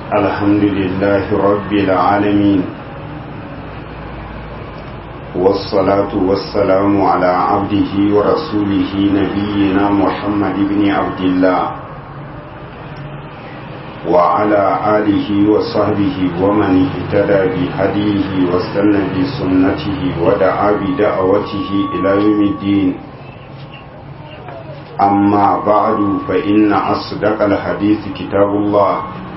الحمد لله رب العالمين والصلاة والسلام على عبده ورسوله نبينا محمد بن عبد الله وعلى آله وصحبه ومن اهتدى بهديه واستنى بسنته ودعا بدعوته إلى يوم الدين أما بعد فإن أصدق الحديث كتاب الله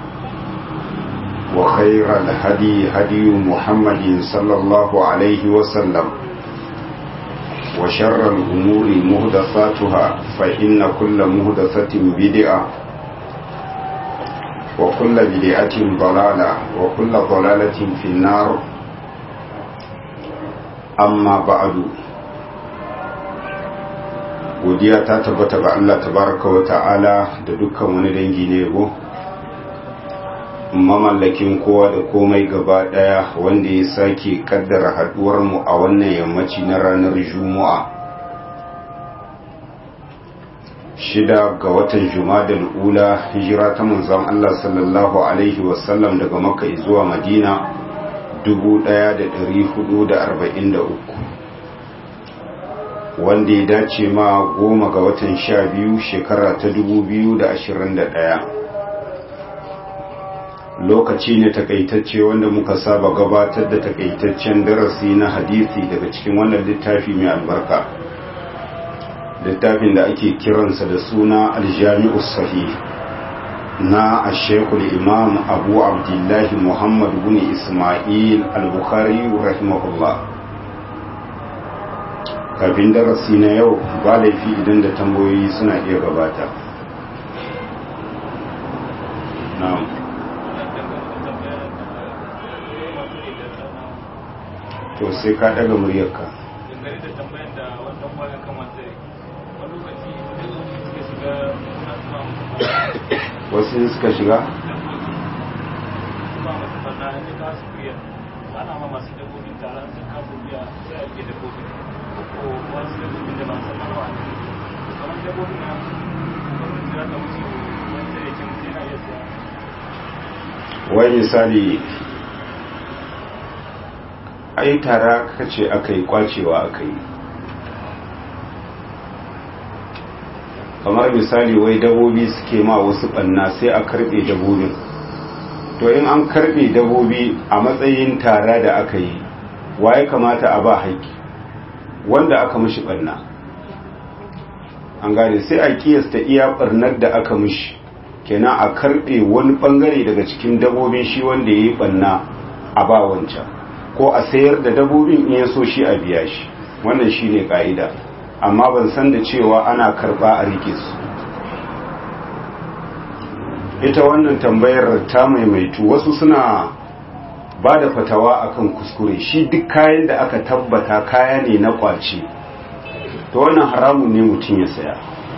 وخير الهدي هدي محمد صلى الله عليه وسلم وشر الأمور مهدثاتها فإن كل مهدثة بدعة وكل بدعة ضلالة وكل ضلالة في النار أما بعد godiya ta tabbata ga Allah tabaraka wa ta'ala da dukkan wani dangi ne yabo mamallakin kowa da komai gaba daya wanda ya sake kaddara haduwar mu a wannan yammaci na ranar juma'a shida ga watan jumadal ula hijira ta manzon Allah sallallahu alaihi wasallam daga makka zuwa madina 1443 wanda ya dace ma goma ga watan sha biyu shekara ta dubu biyu da ashirin da ɗaya lokaci ne takaitacce wanda muka saba gabatar da takaitaccen darasi na hadisi daga cikin wannan littafi mai albarka littafin da ake kiransa da suna aljami'u sahih na ashekul imam abu abdullahi muhammad bin ismail al-bukhari rahimahullah kafin darasi na yau ba laifi idan da tambayoyi suna iya gabata na'am to sai ka daga muryarka wasu suka shiga ana ma masu dabbobin taron sun kafa biya sai a ke dabbobin ko wasu dabbobin da ba su marwa kamar dabbobin na gwamnati za ta wuce wani sai yake mutu yana iya siya wai misali ai tara kace aka yi kwacewa aka yi kamar misali wai dabobi suke ma wasu banna sai a karbe dabobin to in an karbe dabobi a matsayin tara da aka yi waye kamata a ba haƙƙi wanda aka mishi barna an gane sai a kiyasta iya barnar da aka mishi kenan a karbe wani bangare daga cikin dabobin shi wanda ya yi barna a ba wancan ko a sayar da dabobin in ya so shi a biya shi wannan shi ne ka'ida amma ban san da cewa ana karba a rike su ita wannan tambayar ta maimaitu wasu suna ba da fatawa akan kuskure shi duk kayan da aka tabbata kaya ne na kwace to wannan haramun ne mutum ya saya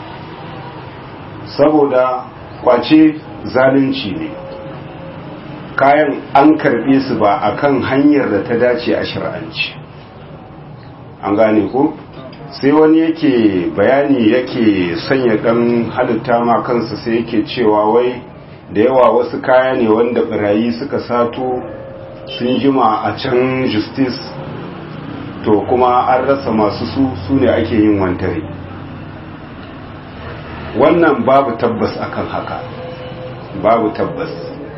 saboda kwace zalunci ne kayan an karbe su ba akan hanyar da ta dace a shir'anci an gane ko sai wani yake bayani yake sanya dan halitta ma kansa sai yake cewa wai da yawa wasu kaya ne wanda birayi suka sato sun jima a can justice to kuma an rasa masu su su ne ake yin wantare wannan babu tabbas akan haka babu tabbas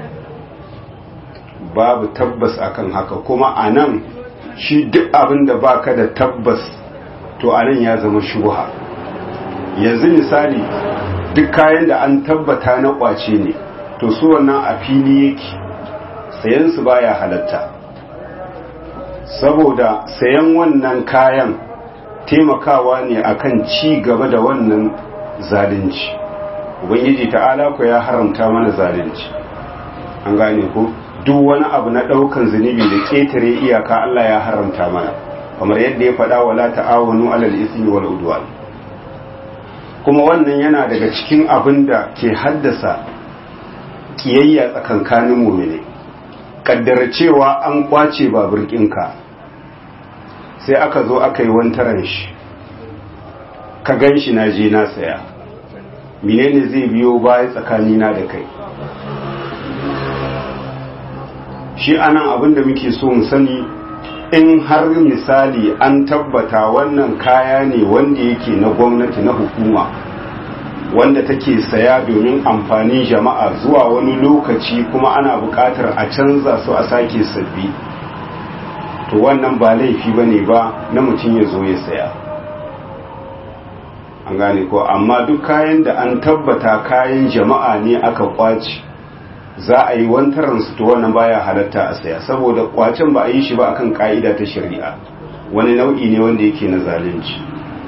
babu tabbas akan haka kuma a nan shi duk abin da baka da tabbas to a nan ya zama shubha yanzu misali duk kayan da an tabbata na kwace ne to su wannan a fili yake sayansu baya halatta saboda sayan wannan kayan taimakawa ne akan ci gaba da wannan zalunci ubangiji ta'ala ku ya haramta mana zalunci an gane ko duk wani abu na daukan zunubi da ketare iyaka Allah ya haramta mana kamar yadda ya faɗa wala ta'awanu alal ismi wal udwan kuma wannan yana daga cikin abin da ke haddasa kiyayya tsakankanin mu'mini kaddara cewa an kwace babur ɗinka sai aka zo aka yi wantaran shi ka gan shi na je na saya menene zai biyo baya tsakanina da kai shi anan abin da muke so mu sani in har misali an tabbata wannan kaya ne wanda yake na gwamnati na hukuma wanda take saya domin amfanin jama'a zuwa wani lokaci kuma ana buƙatar a canza su a sake sabbi to wannan ba laifi ba ne ba na mutum ya zo ya saya an gane ko amma duk kayan da an tabbata kayan jama'a ne aka kwaci za a yi wantaransu to wannan baya halatta a saya saboda kwacin ba a yi shi ba akan ka'ida ta shari'a wani nau'i ne wanda yake na zalunci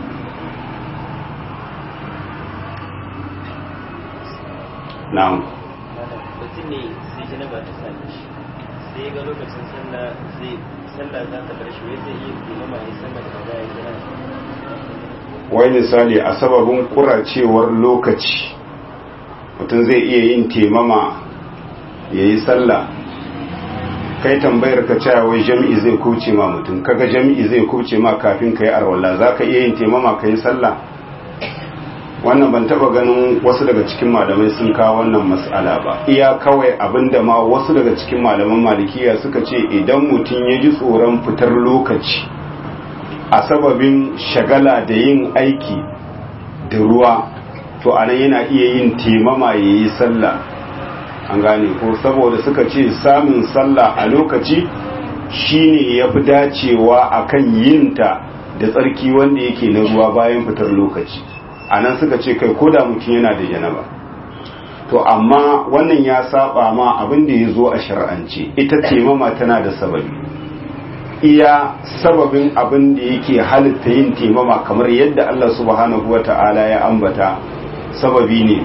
na'am mutum ne sai janaba ta same shi sai ga lokacin sallah zai sallah za ta bar shi wai zai iya kuma ya sallah da ba ya jira wai misali a sababin kuracewar lokaci mutum zai iya yin temama ya yi sallah kai tambayar ka cewa wai jami'i zai kuce ma mutum kaga jami'i zai kuce ma kafin ka yi arwallah za ka iya yin temama ka yi sallah wannan ban taba ganin wasu daga cikin malamai sun kawo wannan mas'ala ba iya kawai abinda ma wasu daga cikin malaman malikiya suka ce idan mutum ya ji tsoron fitar lokaci a sababin shagala da yin aiki da ruwa to anan yana iya yin temama ya yi sallah an gane ko saboda suka ce samun sallah a lokaci shine ya fi dacewa akan yinta da tsarki wanda yake na ruwa bayan fitar lokaci a nan suka ce kai ko da mutum yana da janaba to amma wannan ya saba ma abin da ya zo a shar'ance ita temama tana da sababi iya sababin abin da yake halitta yin temama kamar yadda Allah subhanahu wata'ala ya ambata sababi ne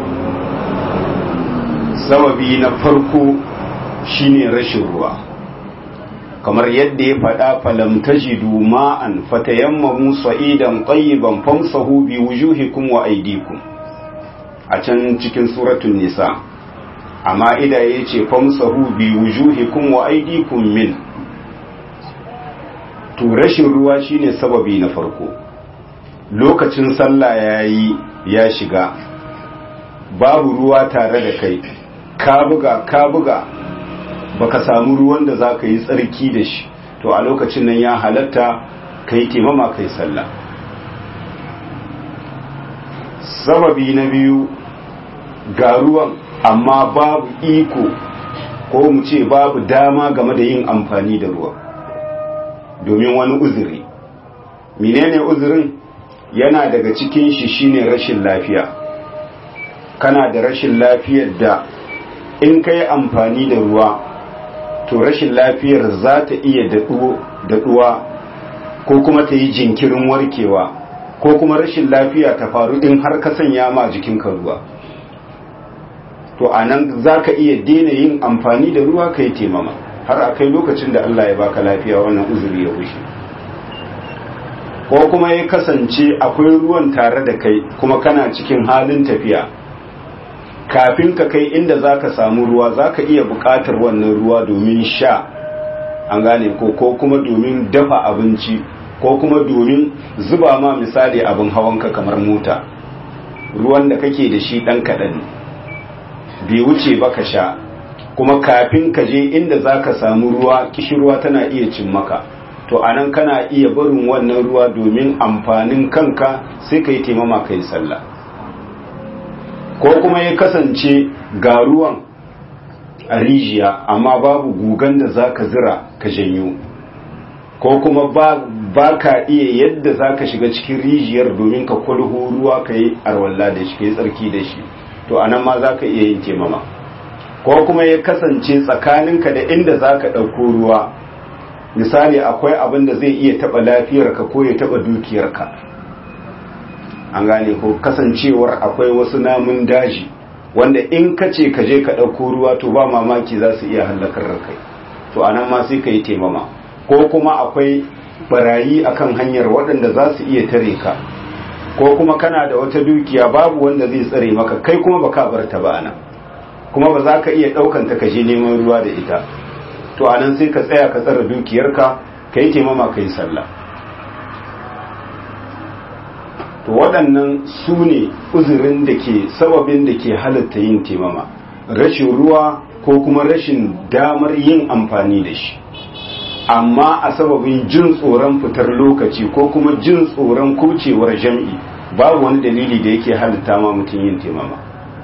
sababi na farko shine rashin ruwa kamar yadda ya faɗa falam tajidu ma'an fatayammamu sa'idan tayyiban famsahu bi wujuhikum wa aydikum a can cikin suratul nisa amma ida yace famsahu bi wujuhikum wa aydikum min to rashin ruwa shine sababi na farko lokacin sallah yayi ya shiga babu ruwa tare da kai ka buga ka buga baka samu ruwan da za ka yi tsarki da shi to a lokacin nan ya halatta ka yi taimama ka yi sallah sababi na biyu ga ruwan amma babu iko ko mu ce babu dama game da yin amfani da ruwan domin wani uzuri menene uzurin yana daga cikin shi shine rashin lafiya kana da rashin lafiyar da in ka yi amfani da ruwa to rashin lafiyar za ta iya daɗuwa ko kuma ta yi jinkirin warkewa ko kuma rashin lafiya ta faru in har ka sanya ma jikinka ruwa to a nan za ka iya daina yin amfani da ruwa ka yi temama har a kai lokacin da Allah ya baka lafiya wannan uzuri ya wuce ko kuma ya kasance akwai ruwan tare da kai kuma kana cikin halin tafiya kafin ka kai inda za ka samu ruwa za ka iya buƙatar wannan ruwa domin sha an gane ko ko kuma domin dafa abinci ko kuma domin zuba ma misali abin hawanka kamar mota ruwan da kake da shi ɗan kaɗan bai wuce ba ka sha kuma kafin ka je inda za ka samu ruwa kishirwa tana iya cin maka to anan kana iya barin wannan ruwa domin amfanin kanka sai ka yi taimama ka yi sallah ko kuma ya kasance ga ruwan a rijiya amma babu gugan da za ka zira ka janyo ko kuma ba ka iya yadda za ka shiga cikin rijiyar domin ka kwalho ruwa ka yi arwalla da shi ka yi tsarki da shi to anan ma za ka iya yin taimama ko kuma ya kasance tsakaninka da inda za ka ɗauko ruwa misali akwai abin da zai iya taɓa lafiyarka ko ya taɓa dukiyarka an gane ko kasancewar akwai wasu namun daji wanda in ka ce ka je ka ɗauko ruwa to ba mamaki za su iya hallakar da kai to anan ma sai ka yi taimama ko kuma akwai barayi akan hanyar waɗanda za su iya tare ka ko kuma kana da wata dukiya babu wanda zai tsare maka kai kuma baka bar ta ba anan kuma ba za ka iya ɗaukan ta ka je neman ruwa da ita to anan sai ka tsaya ka tsara dukiyarka ka yi taimama ka yi sallah to waɗannan su ne uzurin da ke sababin da ke halatta yin taimama rashin ruwa ko kuma rashin damar yin amfani da shi amma a sababin jin tsoron fitar lokaci ko kuma jin tsoron kucewar jam'i babu wani dalili da yake halitta ma mutum yin taimama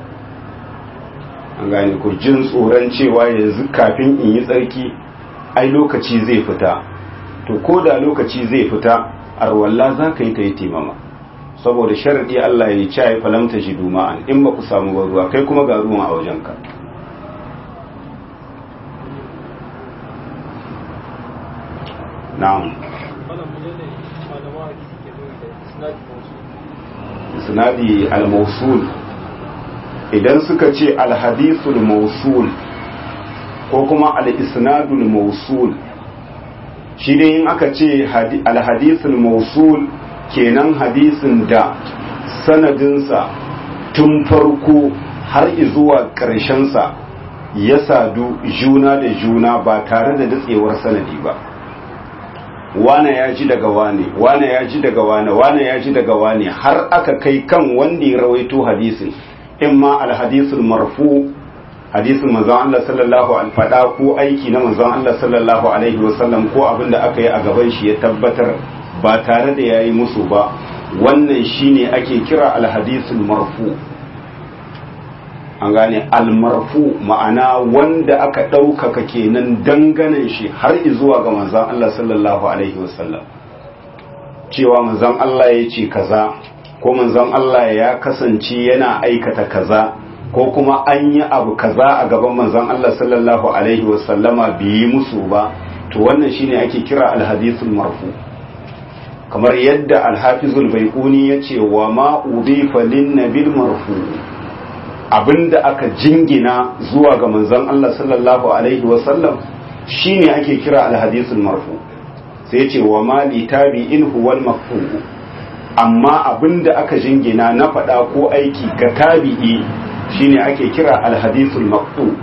an gane ko jin tsoron cewa yanzu kafin in yi tsarki ai lokaci zai fita to ko da lokaci zai fita arwalla za ka yi ta yi taimama saboda sharaɗi Allah ya ci ya falamta shi duma'an in ba ku samu ba ruwa kai kuma ga ruwan a wajenka na'am isnadi al-mawsul idan suka ce al-hadithul mawsul ko kuma al-isnadul mawsul shi dai in aka ce al-hadithul mawsul kenan hadisin da sanadinsa tun farko har zuwa sa ya sadu juna da juna ba tare da datsewar sanadi ba wane ya ji daga wane wane ya ji daga wane wane ya ji daga wane har aka kai kan wanda ya rawaito hadisin in ma alhadisul marfu hadisin manzon Allah sallallahu alaihi fada ko aiki na manzon Allah sallallahu alaihi wasallam ko abin da aka yi a gaban shi ya tabbatar ba tare da yayi musu ba wannan shine ake kira alhadisul marfu an gane almarfu ma'ana wanda aka ɗaukaka kenan danganan shi har zuwa ga manzan Allah sallallahu alaihi wasallam cewa manzan Allah ya ce kaza ko manzan Allah ya kasance yana aikata kaza ko kuma an yi abu kaza a gaban manzan Allah sallallahu alaihi wasallama bai yi musu ba to wannan shine ake kira alhadithul marfu kamar yadda alhafizul baiquni ya ce wa ma udifa lin nabil marfu abinda aka jingina zuwa ga manzon Allah sallallahu alaihi wasallam shine ake kira alhadisul marfu sai ce wa ma li tabi'in huwal mafhu amma abinda aka jingina na faɗa ko aiki ga tabi'i shine ake kira alhadisul maqtu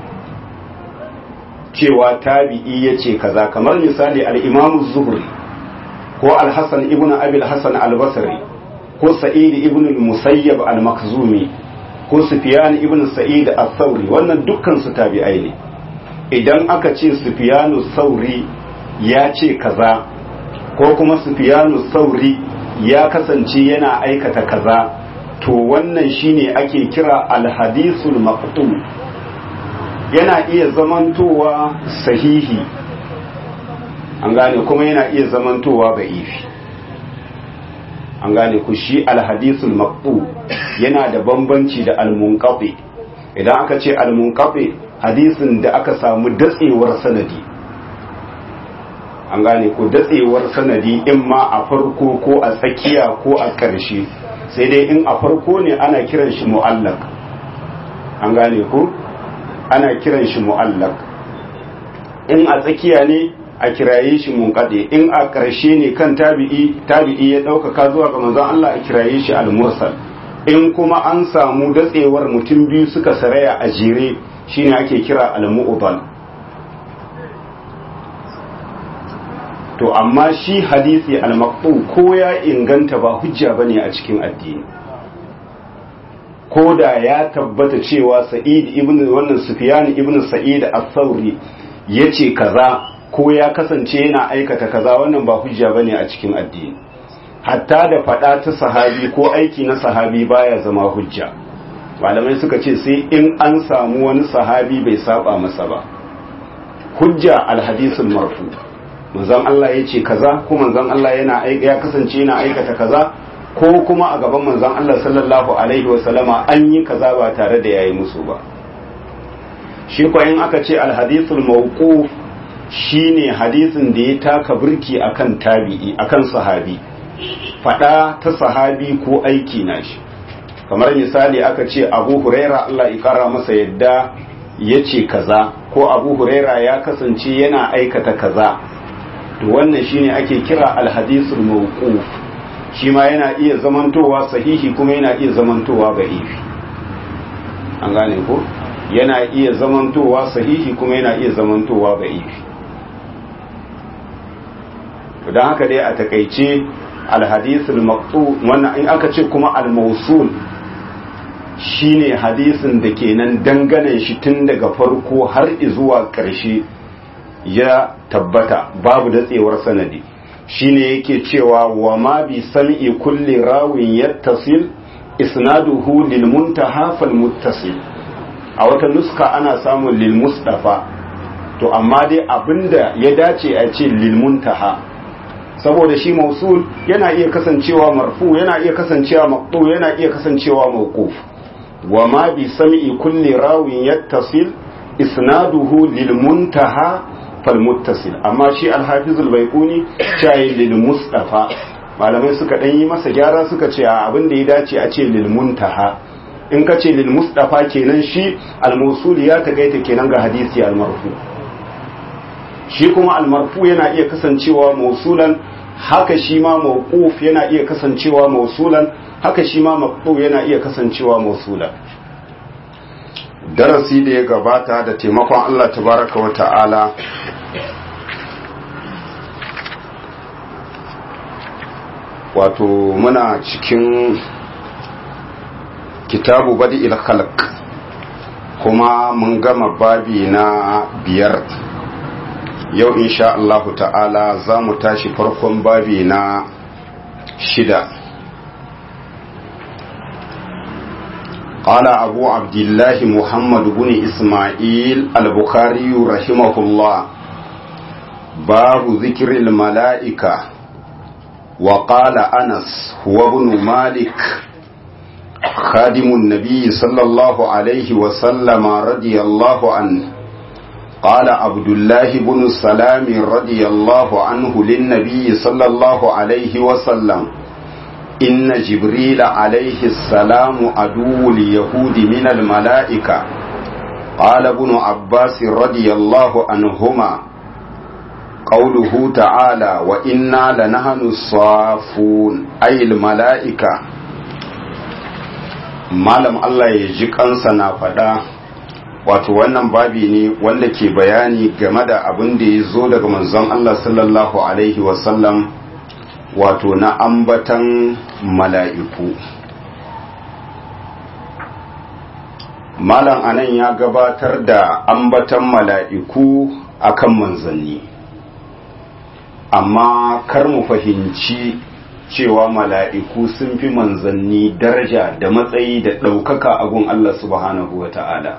cewa tabi'i yace kaza kamar misali al-imam zuhri ko al-hasan ibn abi al-hasan al-basri ko sa'id ibn al-musayyab al-makhzumi ko Sufyan ibn Sa'id al-Thawri wannan dukkan su tabi'ai ne idan aka ce Sufyanu Thawri ya ce kaza ko kuma Sufyanu Thawri ya kasance yana aikata kaza to wannan shine ake kira al-hadithul maqtu yana iya zamantowa sahihi an gane kuma yana iya zamantowa ba'ifi an gane ku shi alhadisul maqbu yana da bambanci da almunqati idan aka ce almunqati hadisin da aka samu datsewar sanadi an gane ku datsewar sanadi in ma a farko ko a tsakiya ko a ƙarshe sai dai in a farko ne ana kiran shi mu'allaq an gane ku ana kiran shi mu'allaq in a tsakiya ne a kiraye shi munqadi in a ƙarshe ne kan tabi'i tabi'i ya ɗaukaka zuwa ga manzon Allah a kiraye shi al-mursal in kuma an samu datsewar mutum biyu suka saraya a jere shine ake kira al-mu'dal to amma shi hadisi al-maqtu ko ya inganta ba hujja bane a cikin addini ko da ya tabbata cewa sa'id ibn wannan sufyan ibn sa'id al-thawri yace kaza ko ya kasance yana aikata kaza wannan ba hujja bane a cikin addini hatta da fada ta sahabi ko aiki na sahabi baya zama hujja malamai suka ce sai in an samu wani sahabi bai saba masa ba hujja alhadisul marfu manzon Allah ya ce kaza ko manzon Allah yana ya kasance yana aikata kaza ko kuma a gaban manzon Allah sallallahu alaihi wa sallama an yi kaza ba tare da yayi musu ba shi ko in aka ce alhadisul mawquf shine hadisin da ya taka birki akan tabi'i akan sahabi fada ta sahabi ko aiki na shi kamar misali aka ce abu huraira Allah ya kara masa yadda ya ce kaza ko abu huraira ya kasance yana aikata kaza to wannan shine ake kira alhadisul mawquf shi ma yana iya zamantowa sahihi kuma yana iya zamantowa da'ifi an gane ko yana iya zamantowa sahihi kuma yana iya zamantowa da'ifi don haka dai a takaice alhadisul maqtu wannan in aka ce kuma al-mawsul shine hadisin da kenan dangane shi tun daga farko har zuwa ƙarshe ya tabbata babu datsewar sanadi shine yake cewa wa ma bi sam'i kulli rawin yattasil isnaduhu lil muntaha fal muttasil a wata nuska ana samun lil mustafa to amma dai abinda ya dace a ce lil muntaha saboda shi mausul yana iya kasancewa marfu yana iya kasancewa maqtu yana iya kasancewa mawquf wa ma bi sam'i kulli rawin yattasil isnaduhu lil muntaha fal muttasil amma shi al-hafiz al-baiquni shayi lil mustafa malamai suka dan yi masa gyara suka ce abin da ya dace a ce lil muntaha in ka ce lil mustafa kenan shi al-mawsul ya tagaita kenan ga hadisi al-marfu shi kuma al-marfu yana iya kasancewa mausulan haka shi ma mawquf yana iya kasancewa mausulan haka shi ma maqtu yana iya kasancewa mausulan darasi da ya gabata da taimakon Allah tabaraka wa ta'ala wato muna cikin kitabu badi il khalq kuma mun gama babi na biyar yau insha Allahu ta'ala za mu tashi farkon babi na shida قال أبو عبد الله محمد بن إسماعيل البخاري رحمه الله باب ذكر الملائكة وقال أنس هو ابن مالك خادم النبي صلى الله عليه وسلم رضي الله عنه قال عبد الله بن سلام رضي الله عنه للنبي صلى الله عليه وسلم إن جبريل عليه السلام عدو اليهود من الملائكة قال ابن عباس رضي الله عنهما قوله تعالى وإنا لنحن الصافون أي الملائكة malam Allah ya ji kansa na faɗa wato wannan babi ne wanda ke bayani game da abin da ya zo daga manzon Allah sallallahu alaihi wasallam wato na ambatan mala'iku malam anan ya gabatar da ambatan mala'iku akan manzanni amma kar mu fahimci cewa mala'iku sun fi manzanni daraja da matsayi da ɗaukaka a gun Allah subhanahu wa ta'ala.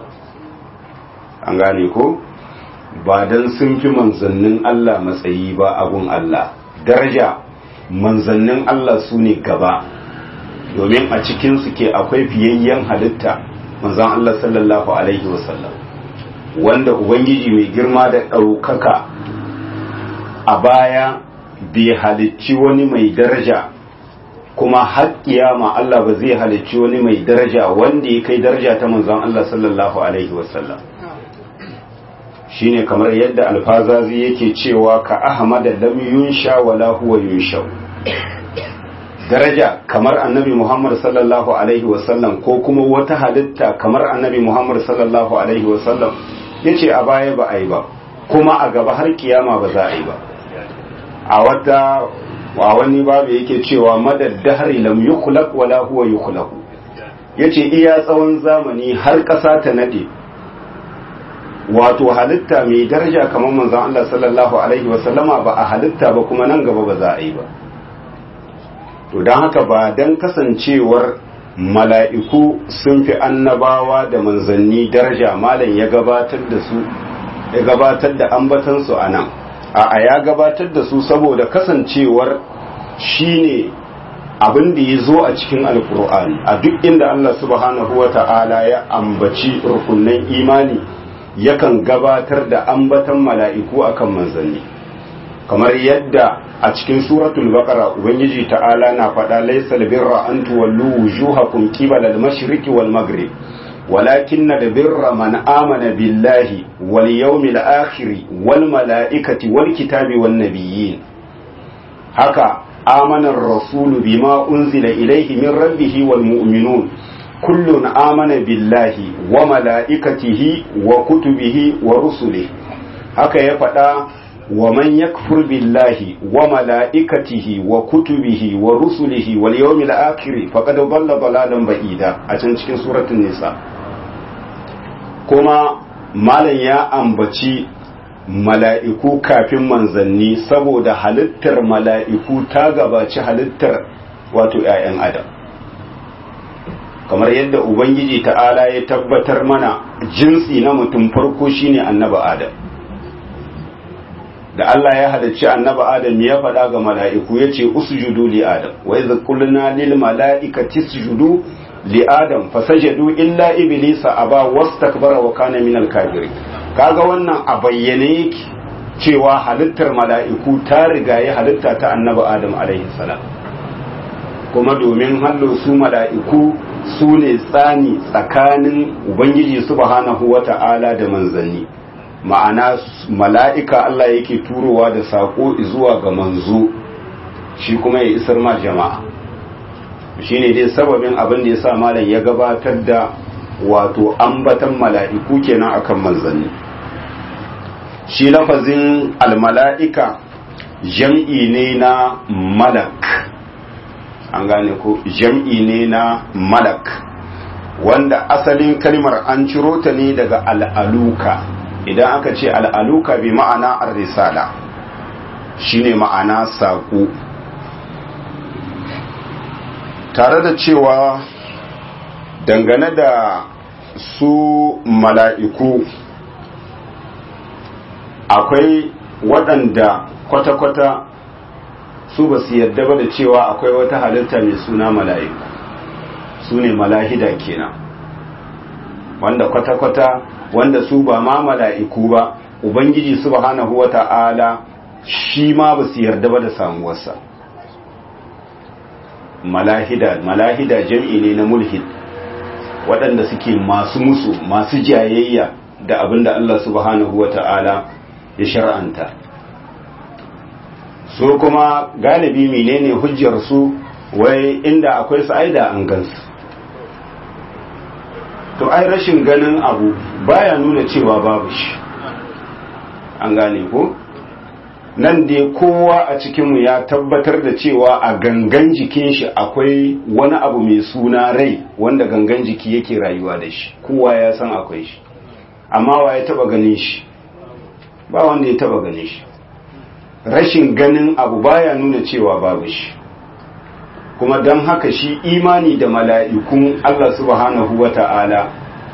An gane ko? Ba don sun fi manzannin Allah matsayi ba a gun Allah, daraja manzannin Allah su ne gaba, domin a cikinsu ke akwai fiyayyen halitta manzan Allah sallallahu Alaihi wasallam, wanda Ubangiji mai girma da ɗaukaka a baya bai halicci wani mai daraja kuma har kiyama Allah ba zai halicci wani mai daraja wanda ya kai daraja ta manzon Allah sallallahu alaihi wasallam shine kamar yadda alfazazi yake cewa ka ahmada lam yunsha wala huwa yunsha daraja kamar annabi Muhammad sallallahu alaihi wasallam ko kuma wata halitta kamar annabi Muhammad sallallahu alaihi wasallam yace a baya ba a yi ba kuma a gaba har kiyama ba za a yi ba a wata wa wani babu yake cewa madad dahri lam yukhlaq wala huwa yukhlaq yace iya tsawon zamani har ƙasa ta nade wato halitta mai daraja kamar manzon Allah sallallahu alaihi wa sallama ba a halitta ba kuma nan gaba ba za a yi ba to dan haka ba dan kasancewar mala'iku sun fi annabawa da manzanni daraja malam ya gabatar da su ya gabatar da ambatansu a nan a ya gabatar da su saboda kasancewar shine abin da ya zo a cikin alkur'ani a duk inda Allah subhanahu wa ta'ala ya ambaci rukunan imani yakan gabatar da ambatan mala'iku akan manzanni kamar yadda a cikin suratul baqara ubangiji ta'ala na faɗa laysal birra an tuwallu wujuhakum qibala al-mashriqi wal maghrib ولكن البر من آمن بالله واليوم الآخر والملائكة والكتاب والنبيين هكا آمن الرسول بما أنزل إليه من ربه والمؤمنون كل آمن بالله وملائكته وكتبه ورسله هكا يفدا ومن يكفر بالله وملائكته وكتبه ورسله واليوم الآخر فقد ضل ضلالا بعيدا أتن cikin suratul nisa kuma malam ya ambaci mala'iku kafin manzanni saboda halittar mala'iku ta gabaci halittar wato ‘ya'yan adam kamar yadda ubangiji ta'ala ya tabbatar mana jinsi na mutum farko shine annaba adam da Allah ya halarci annaba adam ya faɗa ga mala'iku ya ce usjudu li adam wa idh qulna lil mala'ikati isjudu li adam fasajadu illa iblisa aba wastakbara wa kana minal kafirin kaga wannan a bayyane yake cewa halittar mala'iku ta rigaye halitta ta annaba adam alaihi salam kuma domin hallo su mala'iku su ne tsani tsakanin ubangiji subhanahu wata'ala da manzanni ma'ana mala'ika Allah yake turowa da saƙo zuwa ga manzo shi kuma ya isar ma jama'a shi ne dai sababin abin da ya sa malam ya gabatar da wato ambatan mala'iku kenan akan manzanni shi lafazin almala'ika jam'i ne na malak an gane ko jam'i ne na malak wanda asalin kalmar an ciro ta ne daga al'aluka idan aka ce al'aluka bi ma'ana ar-risala shine ma'ana saƙo tare da cewa dangane da su mala'iku akwai waɗanda kwata-kwata su ba su yadda ba da cewa akwai wata halitta mai suna mala'iku su ne malahida kenan wanda kwata-kwata wanda su ba ma mala'iku ba ubangiji subhanahu wa ta'ala shi ma ba su yarda ba da samuwarsa malahida malahida jam'i ne na mulhid waɗanda suke masu musu masu jayayya da abin da Allah subhanahu wa ta'ala ya shar'anta so kuma galibi menene hujjar su wai inda akwai su aida an gansu to ai rashin ganin abu baya nuna cewa babu shi an gane ko nan dai kowa a cikinmu ya tabbatar da cewa a gangan jikin shi akwai wani abu mai suna rai wanda gangan jiki yake rayuwa da shi kowa ya san akwai shi amma wa ya taba ganin shi ba wanda ya taba ganin shi rashin ganin abu baya nuna cewa babu shi kuma don haka shi imani da mala'ikun Allah subhanahu wa ta'ala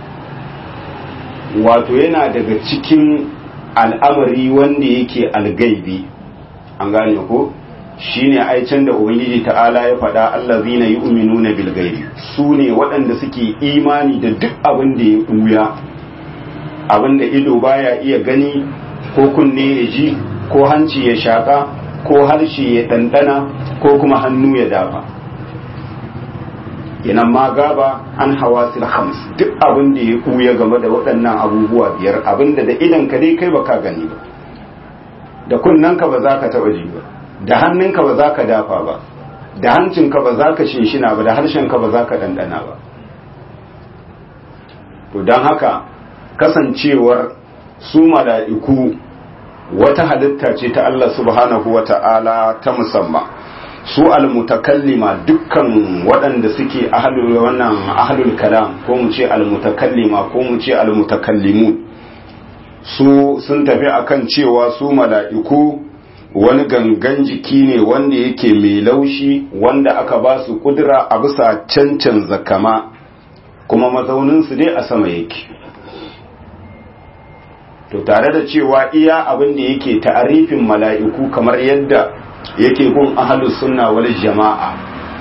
wato yana daga cikin al'amari wanda yake algaibi an gane ko shi ne aicin da ubangiji ta'ala ya faɗa Allah zina yi uminu na bilgaibi su ne waɗanda suke imani da duk abin da ya ɓuya abin da ido baya iya gani ko kunne ya ji ko hanci ya shaƙa ko harshe ya ɗanɗana ko kuma hannu ya dafa inan ma gaba an hawa khams duk abin da ya ɓuya game da waɗannan abubuwa biyar abin da da idan ka dai kai baka gani ba da kunnanka ba za ka taɓa ji ba da hannunka ba za ka dafa ba da hancinka ba za ka shinshina ba da harshenka ba za ka ɗanɗana ba to don haka kasancewar su mala'iku wata halitta ce ta Allah subhanahu wa ta'ala ta musamman su almutakallima dukkan waɗanda suke ahlul wannan ahlul kalam ko mu ce almutakallima ko mu ce almutakallimun su sun tafi akan cewa su mala'iku wani gangan jiki ne wanda yake mai laushi wanda aka ba su kudura a bisa cancan zakama kuma mazauninsu dai a sama yake to tare da cewa iya abin da yake ta'arifin mala'iku kamar yadda yake gun ahalus sunna wal jama'a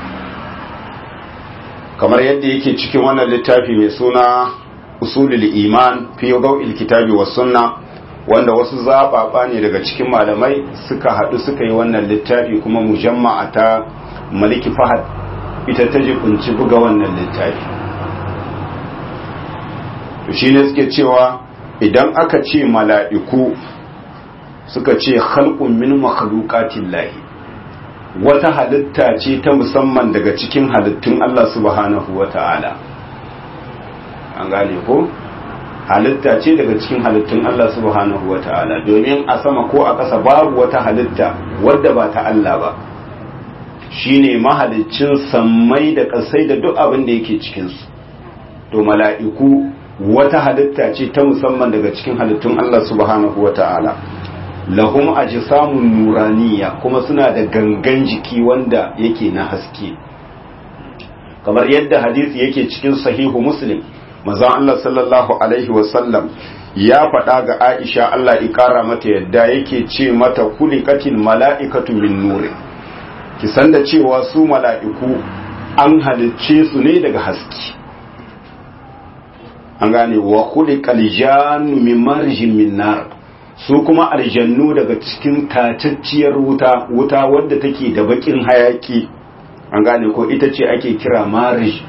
kamar yadda yake cikin wannan littafi mai suna usulul iman fi daw'il kitabi was sunna wanda wasu zababa ne daga cikin malamai suka hadu suka yi wannan littafi kuma mujamma'a ta maliki fahad ita ta jikunci buga wannan littafi to shine suke cewa idan aka ce mala'iku suka ce khalqun min makhluqatin lahi wata halitta ce ta musamman daga cikin halittun Allah subhanahu wa ta'ala an gane ko halitta ce daga cikin halittun Allah subhanahu wa ta'ala domin a sama ko a ƙasa babu wata halitta wadda ba ta Allah ba shine mahaliccin sammai da ƙasai da duk abin da yake cikinsu to mala'iku wata halitta ce ta musamman daga cikin halittun Allah subhanahu wa ta'ala lahum ajsamun nuraniya kuma suna da gangan jiki wanda yake na haske kamar yadda hadisi yake cikin sahihu muslim manzon Allah sallallahu alaihi wasallam ya faɗa ga Aisha Allah ikara mata yadda yake ce mata kulikatil mala'ikatu min nuri ki san da cewa su mala'iku an halicce su ne daga haske an gane wa kulikal jannu min marjin min nar su kuma aljannu daga cikin tacacciyar wuta wuta wadda take da bakin hayaki an gane ko ita ce ake kira marij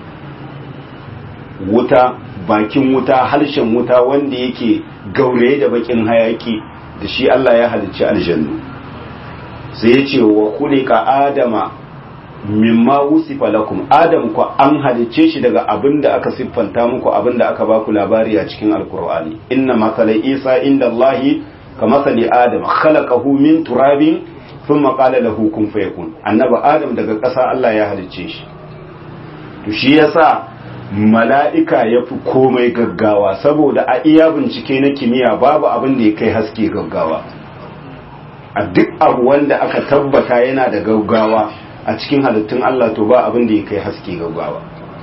wuta bakin wuta harshen wuta wanda yake gauraye da bakin hayaki da shi Allah ya halicci aljannu sai ya ce wa kulika adama mimma wusifa lakum adam ku an halicce shi daga abin da aka siffanta muku abin da aka baku labari a cikin alkur'ani inna masala isa inda allahi ka masali adam khalaqahu min turabin thumma qala lahu kun fayakun annaba adam daga ƙasa Allah ya halicce shi to shi yasa mala'ika ya fi komai gaggawa saboda a iya bincike na kimiyya babu abin da ya kai haske gaggawa a duk abu wanda aka tabbata yana da gaggawa a cikin halittun Allah to ba abin da ya kai haske gaggawa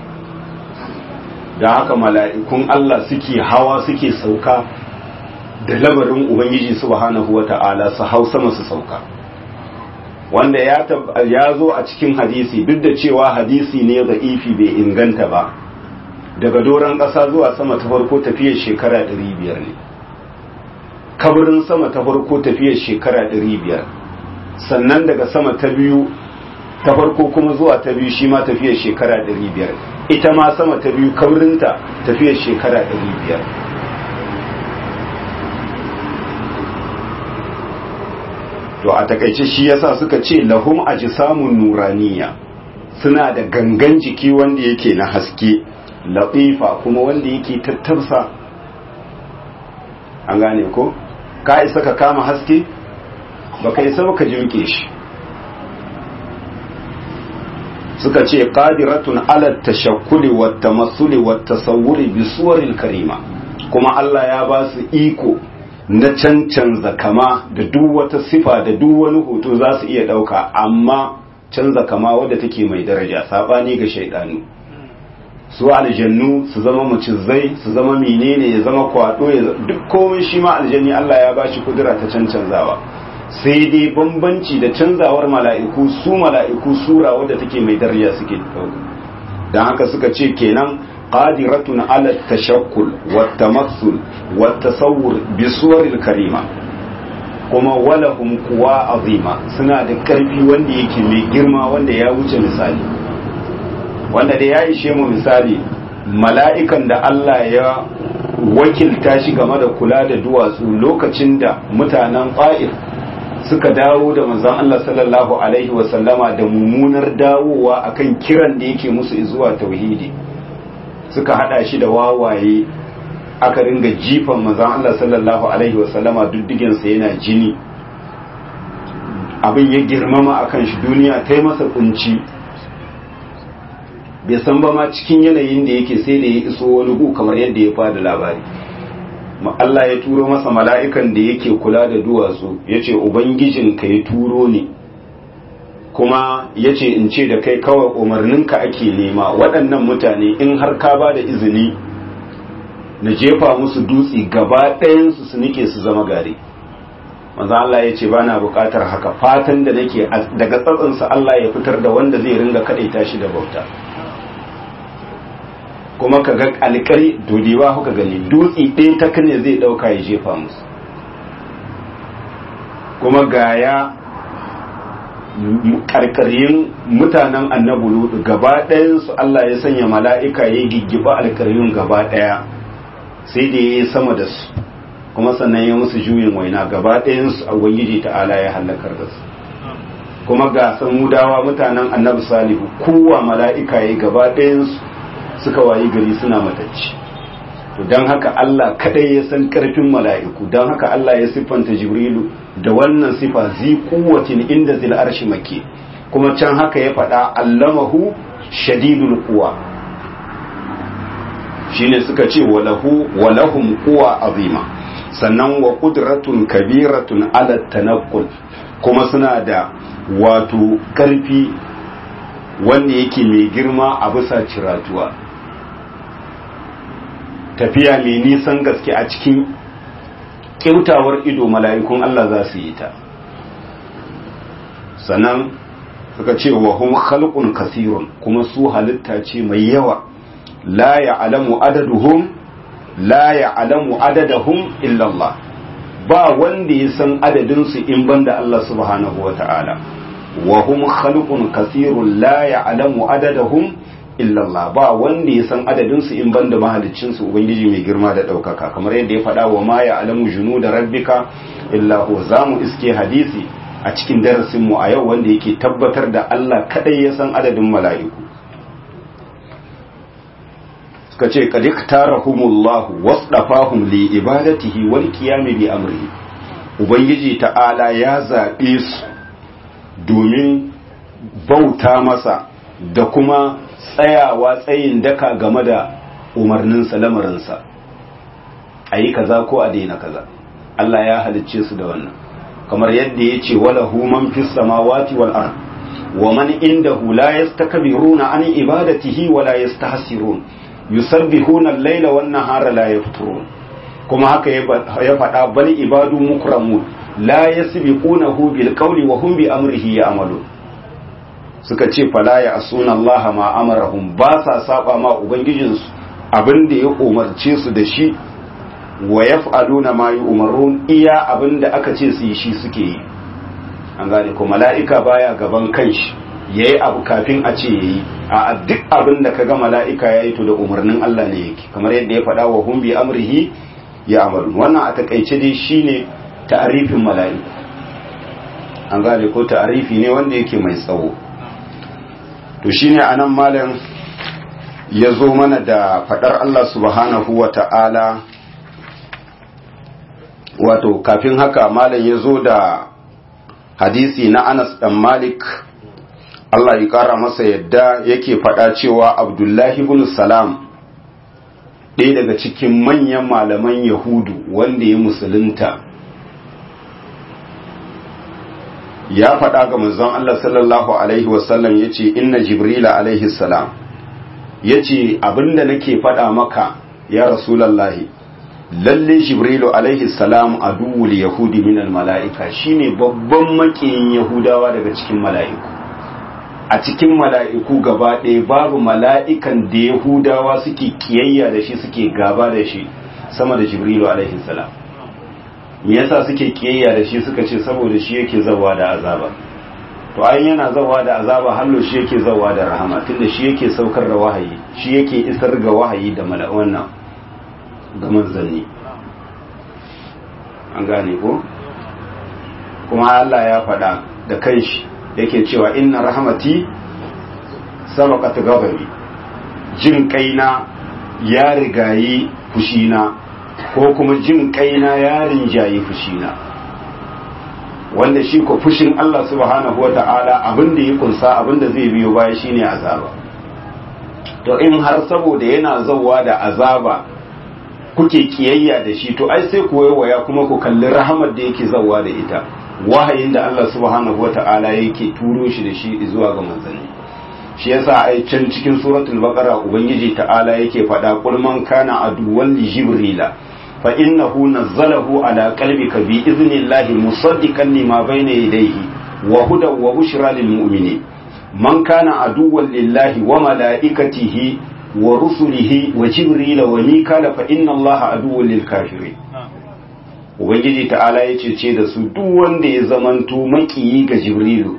da haka mala'ikun Allah suke hawa suke sauka da labarin Ubangiji subhanahu wa ta'ala su hau sama su sauka wanda ya zo a cikin hadisi duk da cewa hadisi ne da ifi bai inganta ba daga doron ƙasa zuwa sama ta farko tafiyar shekara 500 ne kabarin sama ta farko tafiyar shekara 500 sannan daga sama ta biyu ta farko kuma zuwa ta biyu shi ma tafiyar shekara 500 ita ma sama ta biyu kabarinta tafiyar shekara 500 to a takaice shi yasa suka ce lahum ajsamun nuraniya suna da gangan jiki wanda yake na haske latifa kuma wanda yake tattarsa an gane ko ka isa ka kama haske baka isa baka jirke shi suka ce qadiratun ala tashakkuli wa tamassuli wa tasawwuri bi suwaril karima kuma Allah ya ba su iko na cancanza kama da duk wata sifa da duk wani hoto za su iya ɗauka amma canza kama wadda take mai daraja saɓani ga shaidanu su aljannu su zama macizai su zama menene ya zama kwado ya duk komai shi ma aljanni Allah ya bashi kudura ta cancanzawa sai dai bambanci da canzawar mala'iku su mala'iku sura wadda take mai daraja suke ɗauka don haka suka ce kenan قادرة على التشكل والتمثل والتصور بصور الكريمة kuma walahum kuwa azima suna da karfi wanda yake mai girma wanda ya wuce misali wanda da ya ishe mu misali mala'ikan da Allah ya wakilta shi game da kula da duwatsu lokacin da mutanen fa'ir suka dawo da manzon Allah sallallahu alaihi wasallama da mummunar dawowa akan kiran da yake musu zuwa tauhidi suka hada shi da wawaye aka ringa jifan manzon Allah sallallahu alaihi wasallama duddigen sa yana jini abin ya girmama akan shi duniya ta yi masa kunci bai san ba ma cikin yanayin da yake sai da ya iso wani gu kamar yadda ya fada labari Allah ya turo masa mala'ikan da yake kula da duwatsu ya ce ubangijin ka ya turo ni kuma ya ce in ce da kai kawai umarninka ake nema waɗannan mutane in har ka ba da izini na jefa musu dutse gaba ɗayansu su nike su zama gari maza Allah ya ce ba na buƙatar haka fatan da nake daga tsatsansa Allah ya fitar da wanda zai ringa kaɗaita shi da bauta kuma ka ga alƙari dodewa kuka gani dutse ɗaya ta kane zai ɗauka ya jefa musu kuma gaya karkarin mutanen annabu lutu gaba ɗayansu Allah ya sanya mala'ika ya giggiba alkaryun gaba ɗaya sai da ya yi sama da su kuma sannan ya musu juyin waina gaba ɗayansu a ubangiji ta'ala ya hallakar da su kuma ga samudawa mutanen annabi salihu kowa mala'ika ya gaba ɗayansu suka wayi gari suna matacci to don haka Allah kadai ya san karfin mala'iku don haka Allah ya siffanta jibrilu da wannan sifa zi kuwatin inda zil arshi make kuma can haka ya faɗa allamahu shadidul quwa shine suka ce walahu walahum quwa azima sannan wa qudratun kabiratun ala tanaqqul kuma suna da wato karfi wanda yake mai girma a bisa ciratuwa tafiya mai nisan gaske a cikin kyautawar ido mala'ikun Allah za su yi ta sannan suka ce wa hum khalqun kasirun kuma su halitta ce mai yawa la ya'lamu adaduhum la ya'lamu adadahum illa Allah ba wanda ya san adadin su in banda Allah subhanahu wata'ala wa hum khalqun kasirun la ya'lamu adadahum illa Allah ba wanda ya san adadin su in banda mahaliccin su ubangiji mai girma da daukaka kamar yadda ya faɗa wa ma ya'lamu junuda rabbika illa huwa zamu iske hadisi a cikin darasin mu a yau wanda yake tabbatar da Allah kadai ya san adadin mala'iku suka ce qad iktarahumullahu wasdafahum li ibadatihi wal qiyami bi amrihi ubangiji ta'ala ya zabe su domin bauta masa da kuma tsayawa tsayin daka game da umarninsa lamarinsa a yi kaza ko a daina kaza Allah ya halicce su da wannan kamar yadda ya ce wala human fis samawati wal ard wa man indahu la yastakbiruna an ibadatihi wa la yastahsirun yusabbihuna al-laila wan nahara la yafturun kuma haka ya faɗa bal ibadu mukramun la yasbiqunahu bil qawli wa hum bi amrihi ya'malun suka ce fala ya asuna Allah ma amarahum ba sa saba ma ubangijinsu abin da ya umarce su da shi wa yaf'aluna ma yu'marun iya abin da aka ce su yi shi suke yi an gane ko mala'ika baya gaban kanshi yayi abu kafin a ce yayi a duk abin da kaga mala'ika yayi to da umarnin Allah ne yake kamar yadda ya faɗa wa hum bi amrihi ya amalu wannan a takaice dai shine ta'arifin mala'iku an gane ko ta'arifi ne wanda yake mai tsawo to shine anan malam ya zo mana da fadar Allah subhanahu wa ta'ala wato kafin haka malam ya zo da hadisi na Anas dan Malik Allah ya kara masa yadda yake fada cewa Abdullahi ibn Salam ɗaya daga cikin manyan malaman Yahudu wanda ya musulunta ya faɗa ga manzon Allah sallallahu alaihi wasallam ya ce inna jibrila alaihi salam ya ce abinda nake faɗa maka ya rasulallahi lalle jibrilu alaihi salam a duwul yahudi minal mala'ika shine babban makiyin yahudawa daga cikin mala'iku a cikin mala'iku gaba ɗaya babu mala'ikan da yahudawa suke kiyayya da shi suke gaba da shi sama da jibrilu alaihi salam me yasa suke kiyayya da shi suka ce saboda shi yake zawa da azaba to ai yana zawa da azaba hallo shi yake zawa da rahama tunda shi yake saukar da wahayi shi yake isar ga wahayi da wannan ga manzanni an gane ko kuma Allah ya faɗa da kanshi yake cewa inna rahmati sabaqat ghadabi jin kaina ya rigayi fushina ko kuma jin kaina yarin jayi fushina wanda shi ko fushin Allah subhanahu wa ta'ala abinda ya kunsa abinda zai biyo baya shine azaba to in har saboda yana zauwa da azaba kuke kiyayya da shi to ai sai ku waya kuma ku kalli rahamar da yake zauwa da ita wahayin da Allah subhanahu wa ta'ala yake turo shi da shi zuwa ga manzanni shi yasa ai can cikin suratul baqara ubangiji ta'ala yake faɗa qul man kana aduwwan li jibrila fa innahu nazzalahu ala qalbika bi idhnillahi musaddiqan lima bayna yadayhi wa hudan wa bushra lil mu'minin man kana aduwwan lillahi wa malaikatihi wa rusulihi wa jibrila wa mikala fa inna allaha aduwwan lil kafirin ubangiji ta'ala ya ce da su duk wanda ya zamanto makiyi ga jibrilu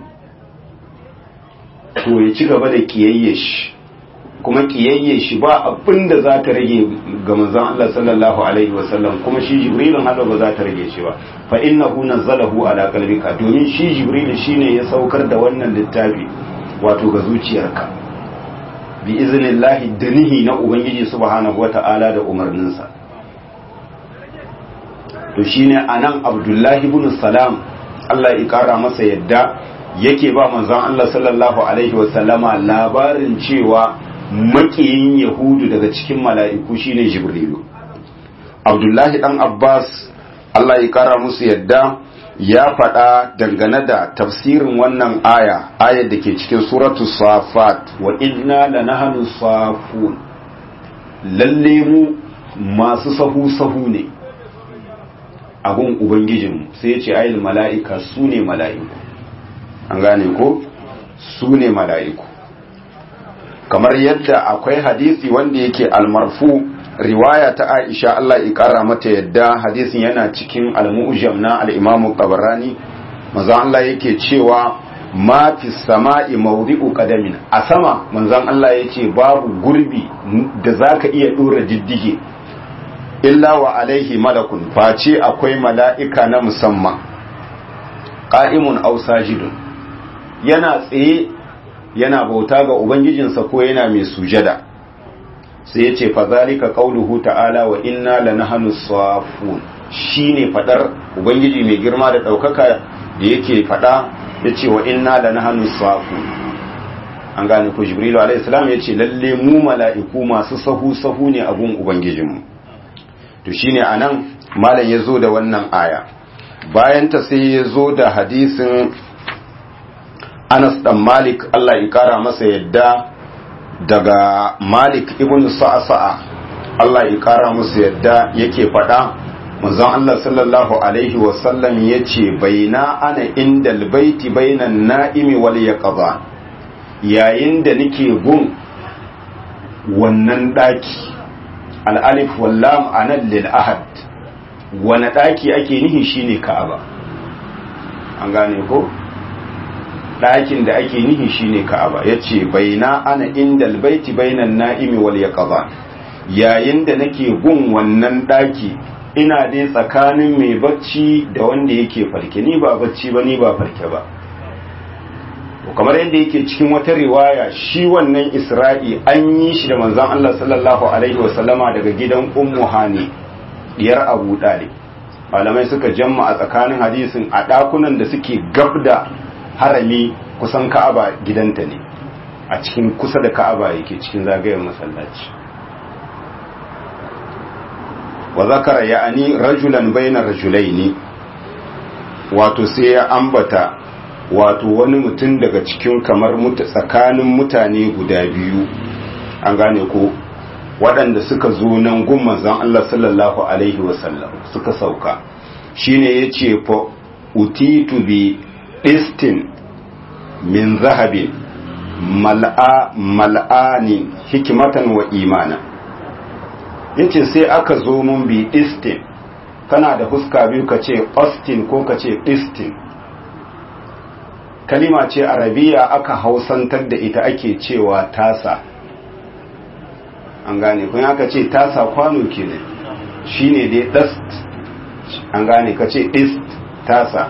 to ya ci gaba da kiyayye shi kuma kiyayye shi ba abin da za ta rage ga manzon Allah sallallahu alaihi wasallam kuma shi jibrilun hada ba za ta rage shi ba fa innahu nazzalahu ala qalbika domin shi jibrilu shine ya saukar da wannan littafi wato ga zuciyarka bi iznillahi danihi na ubangiji subhanahu wata'ala da umarninsa to shine anan abdullahi ibn salam Allah ya kara masa yadda yake ba manzon Allah sallallahu alaihi wasallama labarin cewa makiyin yahudu daga cikin mala'iku shine jibrilu abdullahi dan abbas Allah ya kara musu yadda ya faɗa dangane da tafsirin wannan aya ayar da ke cikin suratu safat wa inna lanahnu safun lalle mu masu sahu sahu ne abun ubangijinmu sai ya ce ayil mala'ika su ne mala'iku an gane ko su ne mala'iku kamar yadda akwai hadisi wanda yake almarfu riwaya ta aisha Allah ya kara mata yadda hadisin yana cikin al-mu'jam na al-imam tabarani manzon Allah yake cewa ma fi sama'i mawdi'u qadamin a sama manzon Allah yace babu gurbi da zaka iya dora diddige illa wa alaihi malakun face akwai mala'ika na musamman qa'imun aw sajidun yana tsaye yana bauta ga ubangijinsa ko yana mai sujada sai ya ce fazalika qauluhu ta'ala wa inna lanahnu safun shine fadar ubangiji mai girma da daukaka da yake fada yace wa inna lanahnu safun an gane ko jibrilu alaihi salam yace lalle mu mala'iku masu sahu sahu ne a gun ubangijinmu to shine anan malam yazo da wannan aya bayan ta sai yazo da hadisin Anas dan Malik Allah ya kara masa yadda daga Malik ibn Sa'sa'a Allah ya kara masa yadda yake faɗa manzon Allah sallallahu alaihi wa sallam yace baina ana indal baiti bainan na'imi wal yaqza yayin da nake gun wannan daki al-alif wal lam anan lil ahad wani daki ake nihi shine Ka'aba an gane ko ɗakin da ake nihi shine Ka'aba yace baina ana indal baiti bainan na'imi wal yaqza yayin da nake gun wannan ɗaki ina dai tsakanin mai bacci da wanda yake farke ni ba bacci ba ni ba farke ba kamar yadda yake cikin wata riwaya shi wannan Isra'i an yi shi da manzon Allah sallallahu alaihi wasallama daga gidan Ummu Hani diyar Abu Talib malamai suka jamma a tsakanin hadisin a ɗakunan da suke gab da harami kusan ka'aba gidanta ne a cikin kusa da ka'aba yake cikin zagayen masallaci wa zakara ya'ani rajulan bayna rajulaini wato sai ya ambata wato wani mutum daga cikin kamar muta tsakanin mutane guda biyu an gane ko waɗanda suka zo nan gun manzon Allah sallallahu alaihi wasallam suka sauka shine yace fa utitu bi istin min zahabin mal'a mal'ani hikimatan wa imana yace sai aka zo mun bi istin kana da huska biyu ka ce austin ko ka ce istin kalima ce arabiya aka hausantar da ita ake cewa tasa an gane kun aka ce tasa kwano kenan shine dai dast an gane ka ce ist tasa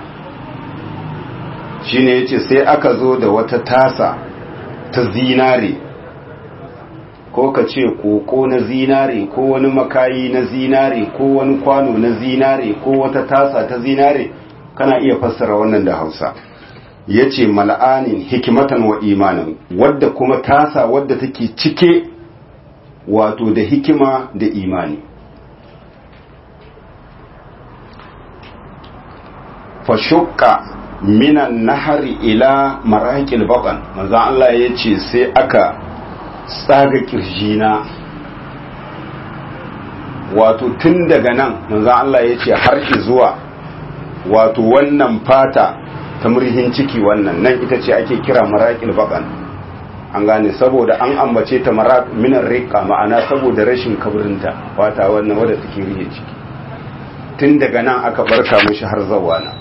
shine yace sai aka zo da wata tasa ta zinare ko ka ce koko na zinare ko wani makayi na zinare ko wani kwano na zinare ko wata tasa ta zinare kana iya fassara wannan da hausa ya ce mal'anin hikimatan wa imanin wadda kuma tasa wadda take cike wato da hikima da imani fashukka minan nahari ila maraƙil baƙan manzan Allah ya ce sai aka tsaga kirjina wato tun daga nan manzan Allah ya ce har zuwa wato wannan fata ta murhin ciki wannan nan ita ce ake kira maraƙil baƙan an gane saboda an ambace ta maraƙ minan riƙa ma'ana saboda rashin kaburinta fata wannan wadda take rihe ciki tun daga nan aka barka mashi har zawa na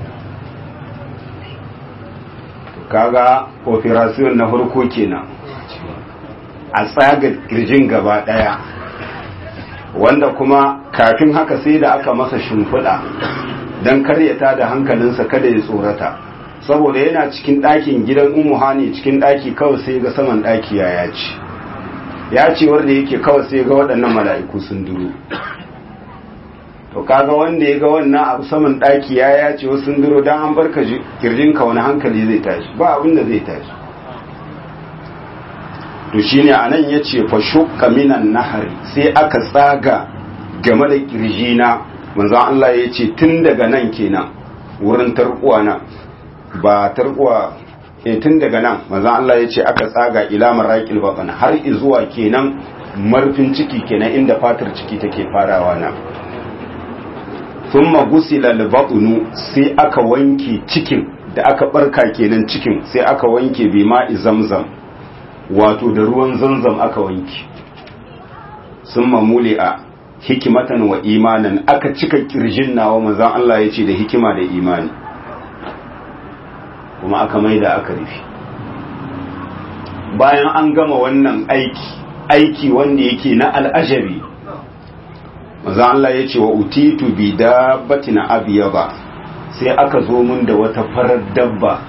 kaga operation na farko kenan a tsaga kirjin gaba daya wanda kuma kafin haka sai da aka masa shimfiɗa don karyata da hankalinsa kada ya tsorata saboda yana cikin ɗakin gidan umu hani cikin ɗaki kawai sai ga saman ɗaki ya yaci ya ce wanda yake kawai sai ga waɗannan mala'iku sun duro to kaga wanda ya ga wannan abu saman ɗaki ya ya ce wasu sun duro don an barka kirjinka wani hankali zai tashi ba abin da zai tashi to shine anan ya ce fa shukka minan nahari sai aka tsaga game da kirjina manzon Allah ya ce tun daga nan kenan wurin tarkuwa na ba tarkuwa e tun daga nan manzon Allah ya ce aka tsaga ila maraqil batn har zuwa kenan marfin ciki kenan inda fatar ciki take farawa na thumma gusila al sai aka wanke cikin da aka barka kenan cikin sai aka wanke bi ma'i zamzam wato da ruwan zamzam aka wanke summa muli'a hikimatan wa imanan aka cika kirjin nawa manzon Allah ya ce da hikima da imani kuma aka maida aka rufe bayan an gama wannan aiki aiki wanda yake na al'ajabi manzon Allah ya ce wa utitu bi dabbatin abyaba sai aka zo mun da wata farar dabba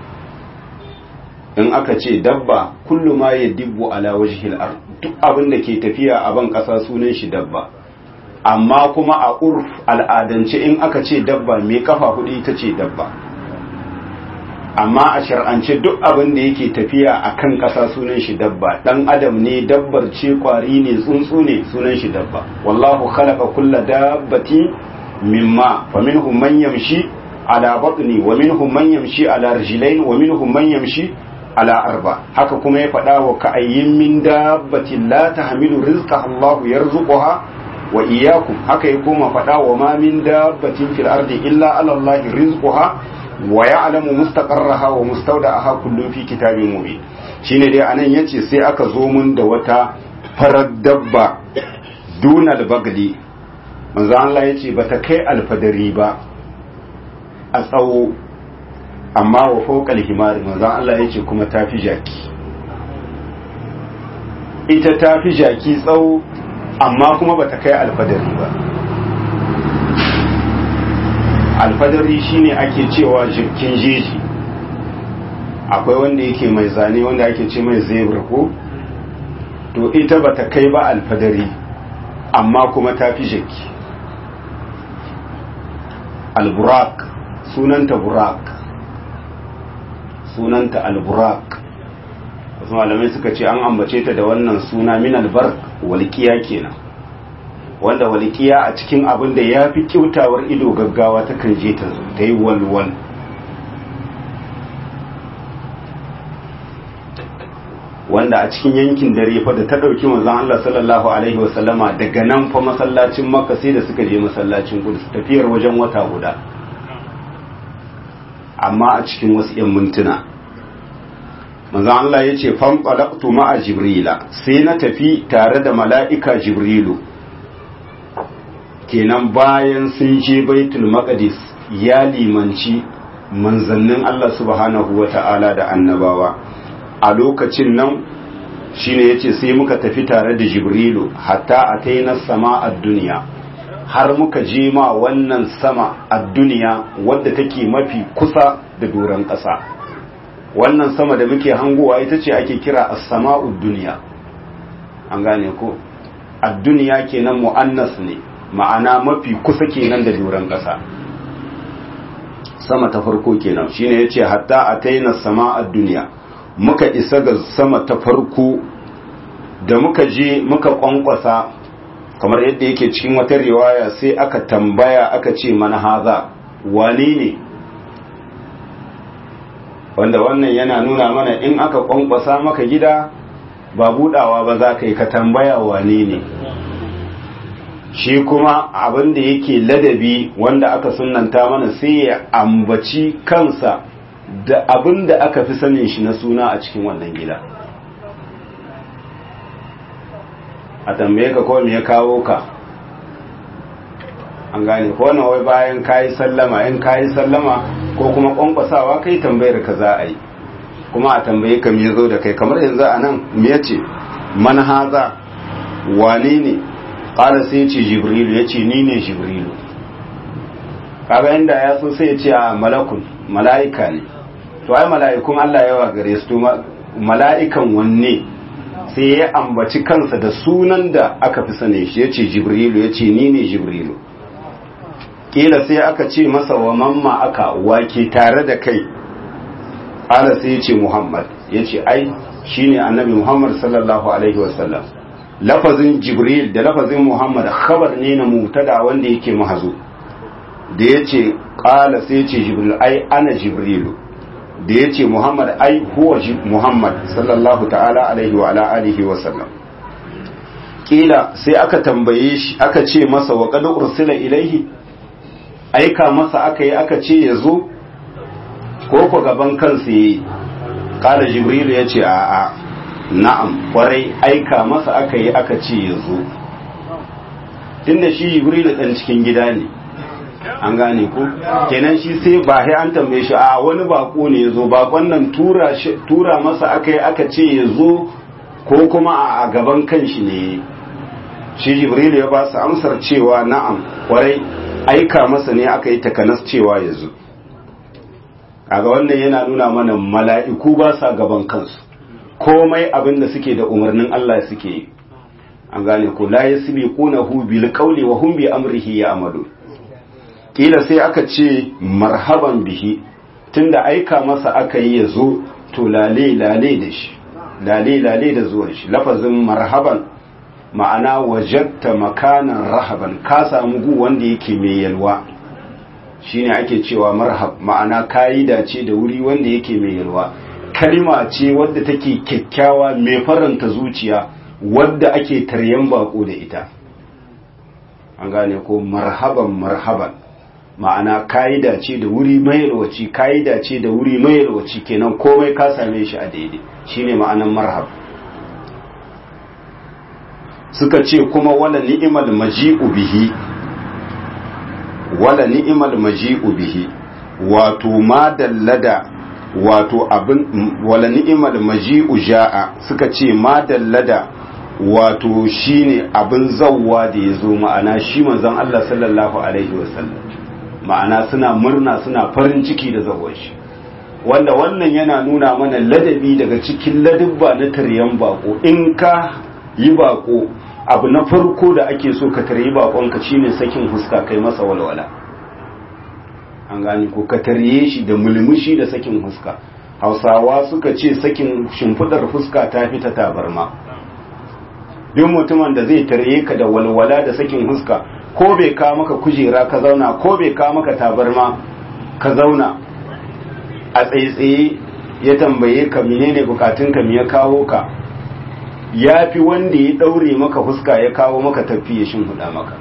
in aka ce dabba kullu ma yadibbu ala wajhil ard duk abin da ke tafiya a ban kasa sunan shi dabba amma kuma a urf al'adance in aka ce dabba mai kafa hudu ita ce dabba amma a shar'ance duk abin da yake tafiya a kan ƙasa sunan shi dabba ɗan adam ne dabbar ce ƙwari ne tsuntsu ne sunan shi dabba wallahu khalaqa kulla dabbati mimma fa minhum man yamshi ala batni wa minhum man yamshi ala rijlain wa minhum man yamshi ala arba haka kuma ya faɗa wa ka'ayyin min dabbatin la tahmilu rizqa Allah yarzuquha wa iyyakum haka ya koma faɗa wa ma min dabbatin fil ardi illa ala Allah rizquha wa ya'lamu mustaqarraha wa mustawda'aha kullun fi kitabin mubin shine dai anan yace sai aka zo mun da wata farar dabba dunal bagli manzo Allah yace bata kai alfadari ba a tsawo amma wa fawqal himari manzo Allah yace kuma tafi jaki ita tafi jaki tsawo amma kuma bata kai alfadari ba alfadari shine ake cewa jirkin jeji akwai wanda yake mai zane wanda ake ce mai zebra ko to ita bata kai ba alfadari amma kuma ta fi jaki alburak sunanta burak sunanta alburak wasu malamai suka ce an ambace ta da wannan suna min albar walƙiya kenan wanda walƙiya a cikin abin da ya fi kyautawar ido gaggawa ta kan je ta ta yi walwal wanda a cikin yankin dare fa da ta ɗauki manzon Allah sallallahu alaihi wasallama daga nan fa masallacin makka sai da suka je masallacin kudus tafiyar wajen wata guda amma a cikin wasu 'yan mintuna manzon Allah ya ce fanqalaqtu ma'a jibrila sai na tafi tare da mala'ika jibrilu kenan bayan sun je baitul maqdis ya limanci manzannin Allah subhanahu wata'ala da annabawa a lokacin nan shine yace sai muka tafi tare da jibrilu hatta ataina sama a duniya har muka je ma wannan sama a duniya wadda take mafi kusa da doron ƙasa wannan sama da muke hangowa ita ce ake kira as-sama'ud duniya an gane ko ad-duniya kenan mu'annas ne ma'ana mafi kusa kenan da doron ƙasa sama ta farko kenan shine yace hatta ataina sama a duniya muka isa ga sama ta farko da muka je muka kwankwasa kamar yadda yake cikin wata riwaya sai aka tambaya aka ce mana haza wane ne wanda wannan yana nuna mana in aka kwankwasa maka gida ba budawa ba za ka yi ka tambaya wane ne shi kuma abin da yake ladabi wanda aka sunanta mana sai ya ambaci kansa da abin da aka fi sanin shi na suna a cikin wannan gida a tambaye ka kawai ya kawo ka an gane ko na wai bayan kayi sallama in kayi sallama ko kuma kwankwasawa kai tambayar ka za a yi kuma a tambaye ka me zo da kai kamar yanzu a nan me yace man haza wane ne ƙara sai ce jibrilu ya ce ni ne jibrilu kaga inda ya so sai ya ce a malakun mala'ika ne to ai mala'ikun Allah yawa gare su to mala'ikan wanne sai ya ambaci kansa da sunan da aka fi sane shi ya ce jibrilu ya ce ni ne jibrilu kila sai aka ce masa wa mamma aka wake tare da kai ala sai ya ce muhammad ya ce ai shine annabi muhammad sallallahu alaihi wasallam lafazin jibril da lafazin muhammad khabar ne na mutada wanda yake mahazo da ya ce kala sai ya ce jibril ai ana jibrilu da ya ce muhammad ai huwa muhammad sallallahu ta'ala alaihi wa ala alihi wasallam kila sai aka tambaye shi aka ce masa wa qad ursila ilaihi aika masa aka yi aka ce ya zo ko ku gaban kansa yi kala jibrilu ya ce a'a na'am kwarai aika masa aka yi aka ce ya zo tunda shi jibrilu dan cikin gida ne an gane ku kenan shi sai ba sai an tambaye shi a wani bako ne ya zo bakon nan tura, tura masa aka yi aka ce ya zo ko kuma a gaban kanshi ne shi jibrilu ya ba su amsar cewa na'am kwarai aika masa ne aka yi takanas cewa ya zo kaga wannan yana nuna mana mala'iku ba sa gaban kansu komai abin da suke da umarnin Allah suke yi an gane ku la yasbiqunahu bil qawli wa hum bi amrihi ya'malu kila sai aka ce marhaban bihi tunda aika masa aka yi ya zo to lale lale da shi lale lale da zuwan shi lafazin marhaban ma'ana wajatta makanan rahaban ka samu gu wanda yake mai yalwa shine ake cewa marhab ma'ana kayi dace da wuri wanda yake mai yalwa kalma ce wadda take kyakkyawa mai faranta zuciya wadda ake taryan bako da ita an gane ko marhaban marhaban ma'ana kayi dace da wuri mai yalwaci kayi dace da wuri mai yalwaci kenan komai ka same shi a daidai shine ma'anan marhab suka ce kuma wala ni'imal maji'u bihi wala ni'imal maji'u bihi wato ma dallada wato abin wala ni'imal maji'u ja'a suka ce ma dallada wato shine abin zawwa da yazo ma'ana shi manzon Allah sallallahu alaihi wasallam ma'ana suna murna suna farin ciki da zawon shi wanda wannan yana nuna mana ladabi daga cikin ladabba na taryan bako in ka yi bako abu na farko da ake so ka taryi bakonka shine sakin huska kai masa walwala an gani ko ka tarye shi da mulmushi da sakin huska hausawa suka ce sakin shimfidar fuska ta fi ta tabarma duk mutumin da zai tarye ka da walwala da sakin huska ko bai ka maka kujera ka zauna ko bai ka maka tabarma ka zauna a tsaye-tsaye ya tambaye ka menene bukatunka me ya kawo ka ya fi wanda ya ɗaure maka fuska ya kawo maka tafi ya huda maka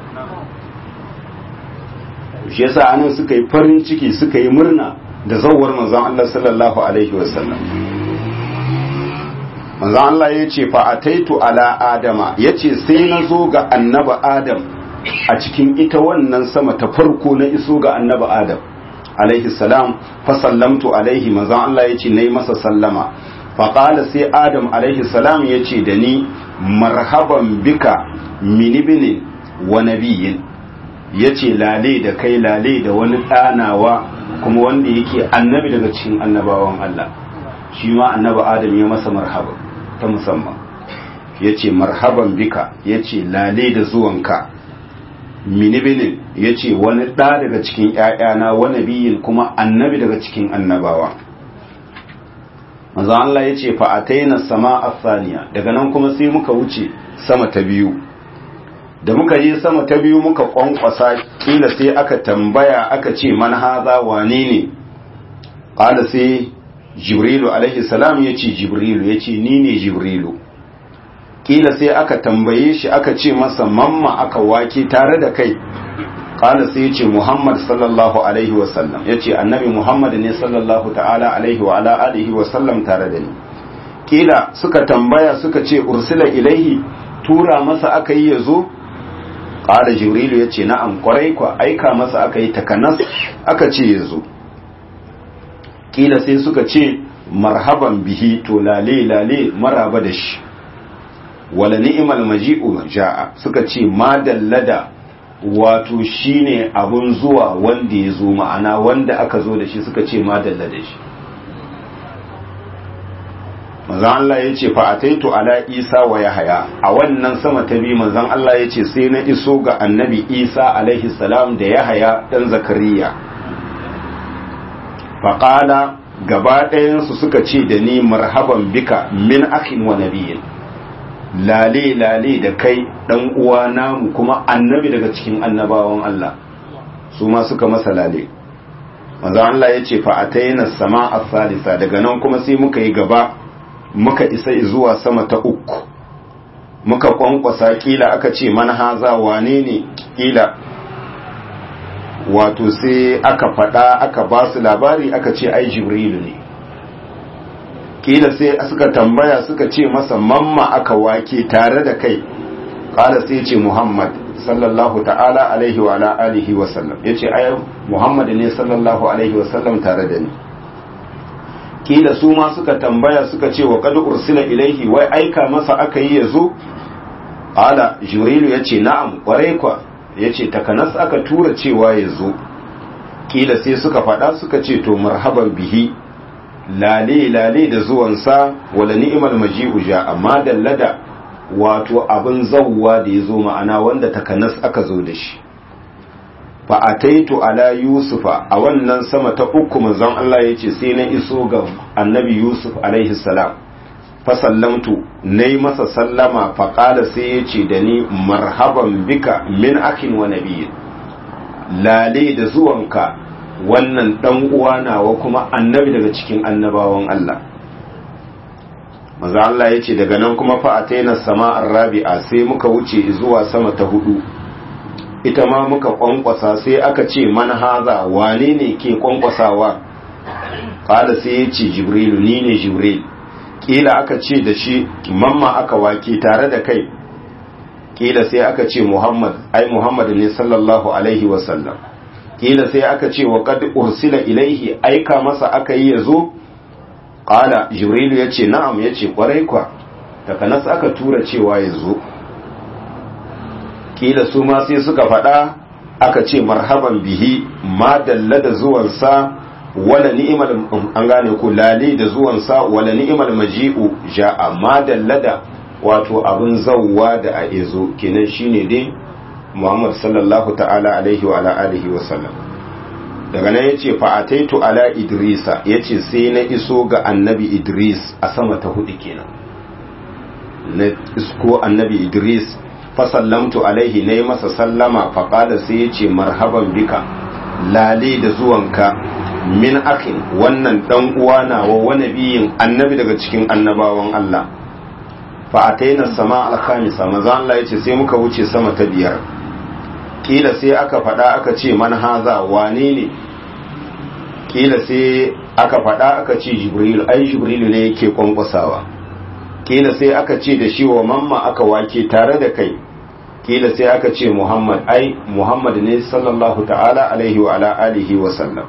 shi yasa anan suka yi farin ciki suka yi murna da zawar manzon Allah sallallahu alaihi wasallam manzon Allah ya ce fa ataitu ala adama ya ce sai na zo ga annaba adam a cikin ita wannan sama ta farko na iso ga annaba adam alaihi salam fa sallamtu alaihi manzon Allah ya ce nayi masa sallama faƙala sai adam alaihi salam ya ce da ni marhaban bika minibinin wa nabiyin ya ce lale da kai lale da wani ɗanawa kuma wanda yake annabi daga cikin annabawan Allah shi ma annaba adam ya masa marhaba ta musamman ya ce marhaban bika ya ce lale da zuwanka minibinin ya ce wani ɗa daga cikin ‘ya'yana wa nabiyin kuma annabi daga cikin annabawa manzo Allah ya ce fa'ataina sama asaniya daga nan kuma sai muka wuce sama ta biyu da muka je sama ta biyu muka kwankwasa kila sai aka tambaya aka ce man haza wane ne qala sai jibrilu alaihi salam ya ce jibrilu ya ce ni ne jibrilu kila sai aka tambaye shi aka ce masa mamma aka wake tare da kai kala sai yace Muhammad sallallahu alaihi wa sallam yace annabi Muhammad ne sallallahu ta'ala alaihi wa ala alihi wa sallam tare da ni kila suka tambaya suka ce ursila ilaihi tura masa aka yi yazo kala jibrilu yace na'am kwarai kwa aika masa aka yi takanas aka ce yazo kila sai suka ce marhaban bihi to lale lale maraba da shi wala ni'mal maji'u ja'a suka ce ma dallada wato shine abun zuwa wanda ya zo ma'ana wanda aka zo da shi suka ce ma dalla da shi manzon Allah ya ce fa'ataitu ala Isa wa Yahaya a wannan sama ta biyu manzon Allah ya ce sai na iso ga annabi Isa alaihi salam da Yahaya dan Zakariya faƙala gaba ɗayansu suka ce da ni marhaban bika min akhin wa nabiyin lale lale da kai ɗan uwa namu kuma annabi daga cikin annabawan Allah su ma suka masa lale manzon Allah ya ce fa'ataina sama a salisa daga nan kuma sai muka yi gaba muka isa zuwa sama ta uku muka kwankwasa kila aka ce manhaza wane ne kila wato sai aka faɗa aka ba su labari aka ce ai jibrilu ne kila sai suka tambaya suka ce masa mamma aka wake tare da kai kala sai ce muhammad sallallahu ta'ala alaihi wa ala alihi wa sallam yace ai muhammad ne sallallahu alaihi wa sallam tare da ni kila su ma suka tambaya suka ce wa qad ursila ilaihi wai aika masa aka yi yazo ala jibrilu yace na'am kwarai kwa yace takanas aka tura cewa yazo kila sai suka faɗa suka ce to marhaban bihi lale lale da zuwansa wala ni'mal maji'u ja amma dallada wato abin zawwa da yazo ma'ana wanda takanas aka zo da shi fa ataitu ala yusufa a wannan sama ta uku manzon Allah yace sai na iso ga annabi yusuf alaihi salam fa sallamtu nayi masa sallama fa qala sai yace da ni marhaban bika min akhin wa nabiyyin lale da zuwanka wannan dan uwa nawa kuma annabi daga cikin annabawan Allah manzo Allah yace daga nan kuma fa ataina sama'ar rabi'a sai muka wuce zuwa sama ta hudu ita ma muka kwankwasa sai aka ce man haza wane ne ke kwankwasawa kada sai ya ce jibrilu ni ne jibril kila aka ce da shi mamma aka wake tare da kai kila sai aka ce muhammad ai muhammad ne sallallahu alaihi wasallam kila sai aka ce wa qad ursila ilaihi aika masa aka yi yazo kala jibrilu ya ce na'am ya ce kwarai kwa takanas aka tura cewa yazo kila su ma sai suka faɗa aka ce marhaban bihi ma dalla da zuwansa wala ni'mal an gane ku lali da zuwansa wala ni'mal maji'u ja'a ma dalla da wato abin zawwa da a izo kenan shine dai Muhammad sallallahu ta'ala alaihi wa ala alihi wa sallam daga nan yace fa ataitu ala idrisa yace sai na iso ga annabi idris a sama ta hudu kenan na isko annabi idris fasallamtu alaihi na yi masa sallama faƙada sai ya ce marhaban bika lale da zuwanka min akin wannan ɗan uwa nawa wani biyin annabi daga cikin annabawan Allah fa'ataina sama alkhamisa maza Allah ya ce sai muka wuce sama ta biyar kila sai aka faɗa aka ce man haza wane ne kila sai aka faɗa aka ce jibril ai jibril ne yake kwankwasawa kila sai aka ce da shi wa mamma aka wake tare da kai kila sai aka ce muhammad ai muhammad ne sallallahu ta'ala alaihi wa ala alihi wa sallam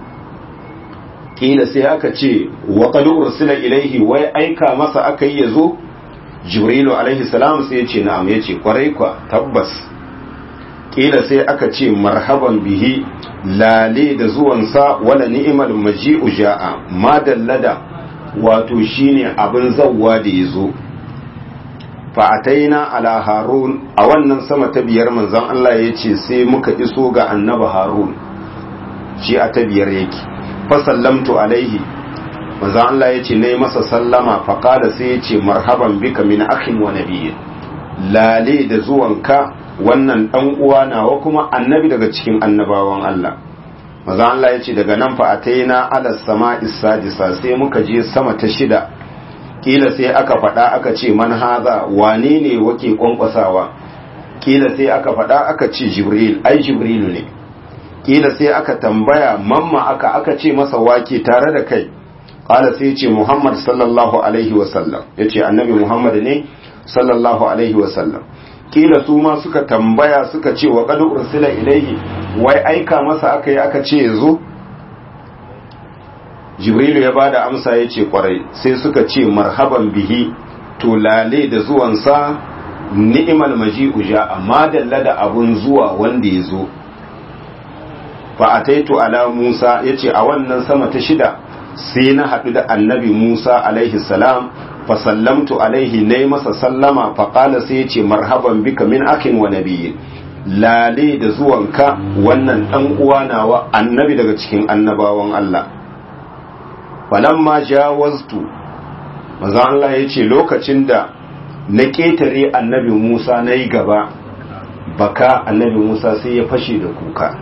kila sai aka ce wa qad ursila ilaihi wai aika masa aka yi yazo jibrilu alaihi salam sai ya ce na'am ya ce kwarai kwa tabbas kila sai aka ce marhaban bihi lale da zuwansa wala ni'mal maji'u ja'a ma dallada wato shine abin zawwa da ya zo fa'ataina ala harun a wannan sama ta biyar manzon Allah ya ce sai muka iso ga annaba harun shi a ta biyar yake fasallamtu alaihi manzon Allah ya ce na yi masa sallama faƙada sai ya ce marhaban bika min akhin wa nabiyyin lale da zuwanka wannan ɗan uwa nawa kuma annabi daga cikin annabawan Allah maza Allah ya ce daga nan fa ataina ala sama sadisa sai muka je sama ta shida kila sai aka faɗa aka ce man haza wane ne wake kwankwasawa kila sai aka faɗa aka ce jibril ai jibrilu ne kila sai aka tambaya mamma aka aka ce masa wake tare da kai kala sai ce muhammad sallallahu alaihi wasallam ya ce annabi muhammad ne sallallahu alaihi wasallam kila su ma suka tambaya suka ce wa qad ursila ilaihi wai aika masa aka yi aka ce yazo jibrilu ya bada amsa ya ce kwarai sai suka ce marhaban bihi to lale da zuwansa ni'imal maji'u ja amma dalla da abun zuwa wanda ya zo fa ataitu ala musa yace a wannan sama ta shida sai na haɗu da annabi Musa alaihi salam fa sallamtu alaihi nayi masa sallama fa qala sai ya ce marhaban bika min akin wa nabiyyin lale da zuwanka wannan dan uwa nawa annabi daga cikin annabawan Allah falamma jawaztu manzo Allah ya ce lokacin da na ketare annabi Musa nayi gaba baka annabi Musa sai ya fashe da kuka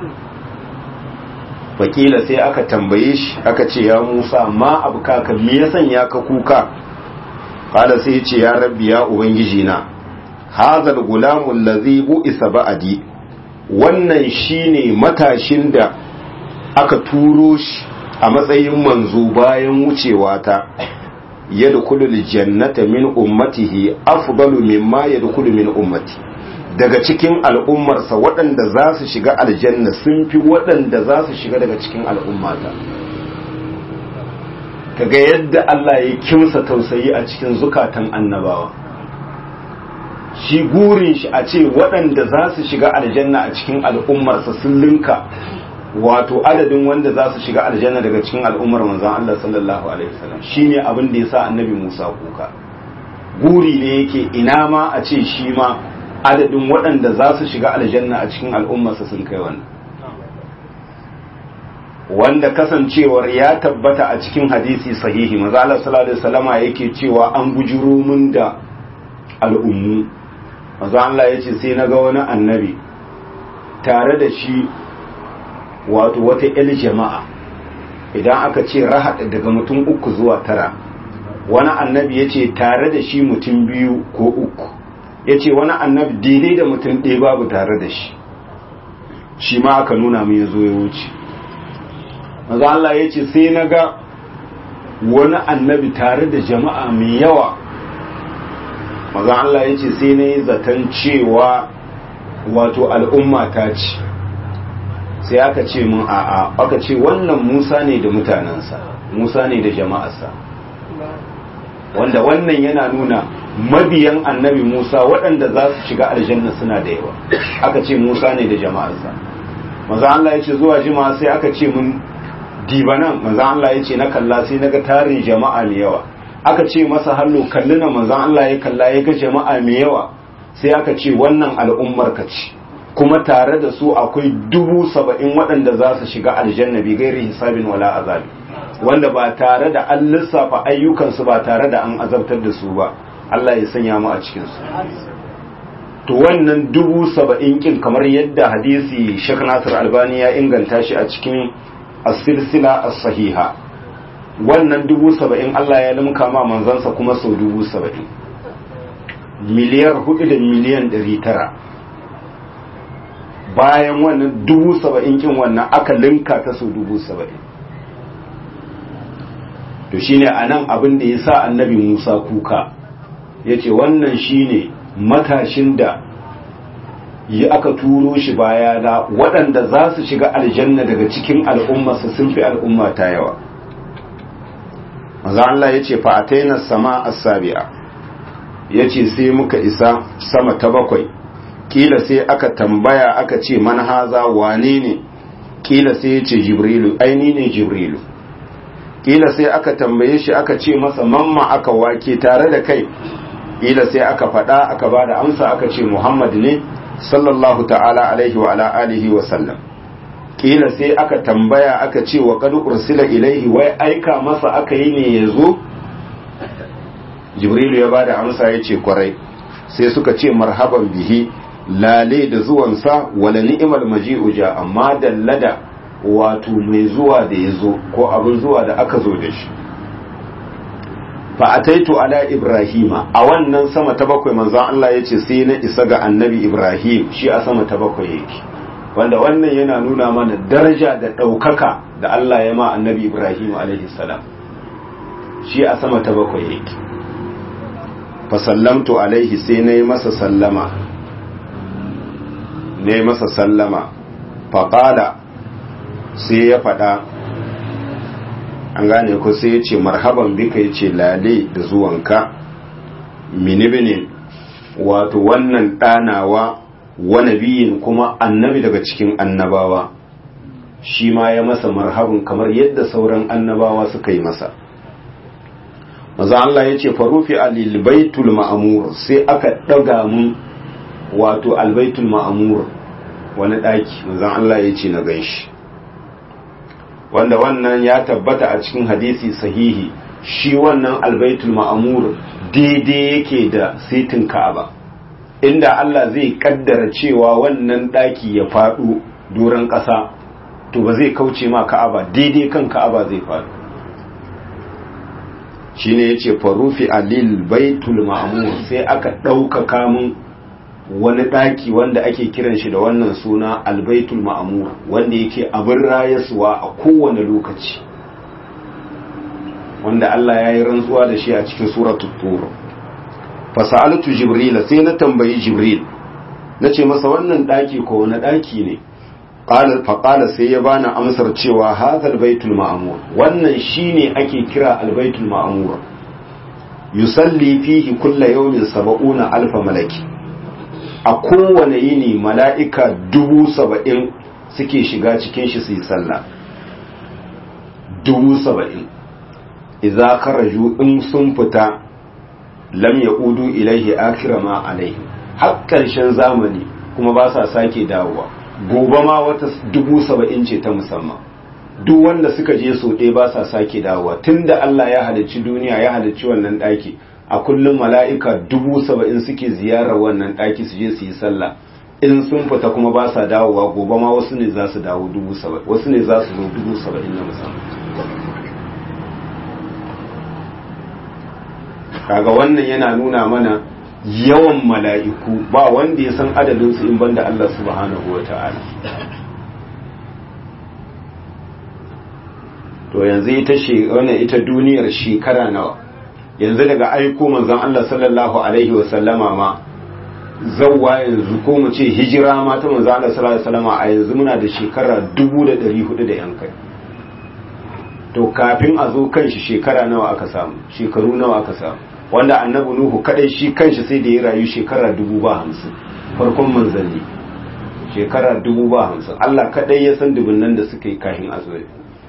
wakila sai aka tambaye shi aka ce ya Musa ma abu kaka me ya sanya ka kuka kada sai ya ce ya rabbi ya ubangiji na hazal gulamu allazi bu'isa ba'di wannan shine matashin da aka turo shi a matsayin manzo bayan wucewa ta yadkhulu aljannata min ummatihi afdalu mimma yadkhulu min ummati daga cikin al'ummarsa waɗanda za su shiga aljanna sun fi waɗanda za su shiga daga cikin al'ummata kaga yadda Allah ya kimsa tausayi a cikin zukatan annabawa shi gurin shi a ce waɗanda za su shiga aljanna a cikin al'ummarsa sun linka wato adadin wanda za su shiga aljanna daga cikin al'ummar manzon Allah sallallahu alaihi wasallam shine abin da yasa annabi Musa kuka guri ne yake ina ma a ce shi ma adadin waɗanda za su shiga aljanna a cikin al'ummarsa sun kai wannan wanda kasancewar ya tabbata a cikin hadisi sahihi maza Allah sallallahu alaihi wasallama yake cewa an bujuro mun da al'ummu maza Allah yace sai naga wani annabi tare da shi wato wata il jama'a idan aka ce rahad daga mutum uku zuwa tara wani annabi yace tare da shi mutum biyu ko uku yace wani annabi daidai da mutum ɗaya babu tare da shi shi ma aka nuna mu ya zo ya wuce maza Allah ya ce sai na ga wani annabi tare da jama'a mai yawa maza Allah ya ce sai na yi zaton cewa wato al'umma ta ce sai aka ce mun a'a aka ce wannan musa ne da mutanensa musa ne da jama'arsa wanda wannan yana nuna mabiyan annabi musa waɗanda za su shiga aljanna suna da yawa aka ce musa ne da jama'arsa maza Allah ya ce zuwa jima sai aka ce mun diba nan manzan Allah ya ce na kalla sai na ga tarin jama'a mai yawa aka ce masa hannu kalli na manzan Allah ya kalla ya ga jama'a mai yawa sai aka ce wannan al'ummar ka ce kuma tare da su akwai dubu saba'in waɗanda za su shiga aljanna bi gairi hisabin wala azabi wanda ba tare da an lissafa ayyukansu ba tare da an azabtar da su ba Allah ya sanya mu a cikinsu to wannan dubu saba'in kin kamar yadda hadisi Sheikh Nasir Albani ya inganta shi a cikin as-silsila as-sahiha wannan dubu saba'in Allah ya limka ma manzansa kuma sau dubu saba'in miliyar hudu da miliyan ɗari tara bayan wannan dubu saba'in kin wannan aka linka ta sau dubu saba'in to shine a nan abin da ya sa annabi musa kuka ya ce wannan shine matashin da yi aka turo shi baya na waɗanda za su shiga aljanna daga cikin al'ummarsa sun fi al'umma ta yawa maza Allah ya ce fa'ataina sama as-sabi'a ya ce sai muka isa sama ta bakwai kila sai aka tambaya aka ce man haza wane ne kila sai ya ce jibrilu aini ne jibrilu kila sai aka tambaye shi aka ce masa mamma aka wake tare da kai kila sai aka faɗa aka ba da amsa aka ce muhammad ne sallallahu ta'ala alaihi wa ala alihi wa sallam kila sai aka tambaya aka ce wa qad ursila ilaihi wai aika masa aka yi ne yazo jibrilu ya bada amsa yace kwarai sai suka ce marhaban bihi lale da zuwansa wala ni'mal maji'u ja amma dallada wato mai zuwa da yazo ko abin zuwa da aka zo da shi fa ataitu ala ibrahima a wannan sama ta bakwai manzon Allah yace sai na isa ga annabi ibrahim shi a sama ta bakwai yake wanda wannan yana nuna mana daraja da ɗaukaka da Allah ya ma annabi ibrahim alaihi salam shi a sama ta bakwai yake fa sallamtu alaihi sai na yi masa sallama na yi masa sallama fa qala sai ya faɗa an gane ko sai ya ce marhaban bika ya ce lale da zuwanka minibinin wato wannan ɗanawa wa nabiyin kuma annabi daga cikin annabawa shi ma ya masa marhabin kamar yadda sauran annabawa suka yi masa maza Allah ya ce farufi alil baitul ma'amur sai aka ɗaga mun wato albaitul ma'amur wani ɗaki maza Allah ya ce na ganshi wanda wannan ya tabbata a cikin hadisi sahihi shi wannan albaitul ma'amur daidai yake da sitin ka'aba inda Allah zai kaddara cewa wannan ɗaki ya faɗo doron ƙasa to ba zai kauce ma ka'aba daidai kan ka'aba zai faɗo shi ne ya ce farufi alil baitul ma'amur sai aka ɗaukaka mun wani ɗaki wanda ake kiran shi da wannan suna albaitul ma'amur wanda yake abin rayaswa a kowane lokaci wanda Allah ya yi rantsuwa da shi a cikin suratul tur fasalatu jibril sai na tambayi jibril nace masa wannan daki ko wani daki ne qala fa qala sai ya bani amsar cewa hadha baitul ma'mur wannan shine ake kira albaitul ma'mur yusalli fihi kulla yawmin sab'una alf malaki a kowane yini mala'ika dubu saba'in suke shiga cikin shi su yi sallah dubu saba'in idza kharaju in sun fita lam yaqudu ilaihi akhira ma alaihi har karshen zamani kuma ba sa sake dawowa gobe ma wata dubu saba'in ce ta musamman duk wanda suka je so ɗaya ba sa sake dawowa tunda Allah ya halicci duniya ya halicci wannan ɗaki a kullum mala'ika dubu saba'in suke ziyarar wannan ɗaki su je su yi sallah in sun fita kuma ba sa dawowa gobe ma wasu ne za su dawo dubu saba'in wasu ne za su zo dubu saba'in na musamman kaga wannan yana nuna mana yawan mala'iku ba wanda ya san adadinsu in banda Allah subhanahu wa ta'ala to yanzu ita wannan ita duniyar shekara nawa yanzu daga aiko manzon Allah sallallahu alaihi wa sallama ma zawwa yanzu ko mu ce hijira ma ta manzon Allah sallallahu alaihi wa sallama a yanzu muna da shekara 1400 da yan kai to kafin a zo kanshi shekara nawa aka samu shekaru nawa aka samu wanda annabi nuhu kadai shi kanshi sai da ya rayu shekara dubu ba hamsin farkon manzanni shekara dubu ba hamsin Allah kadai ya san dubunnan da suka yi kahin azoyi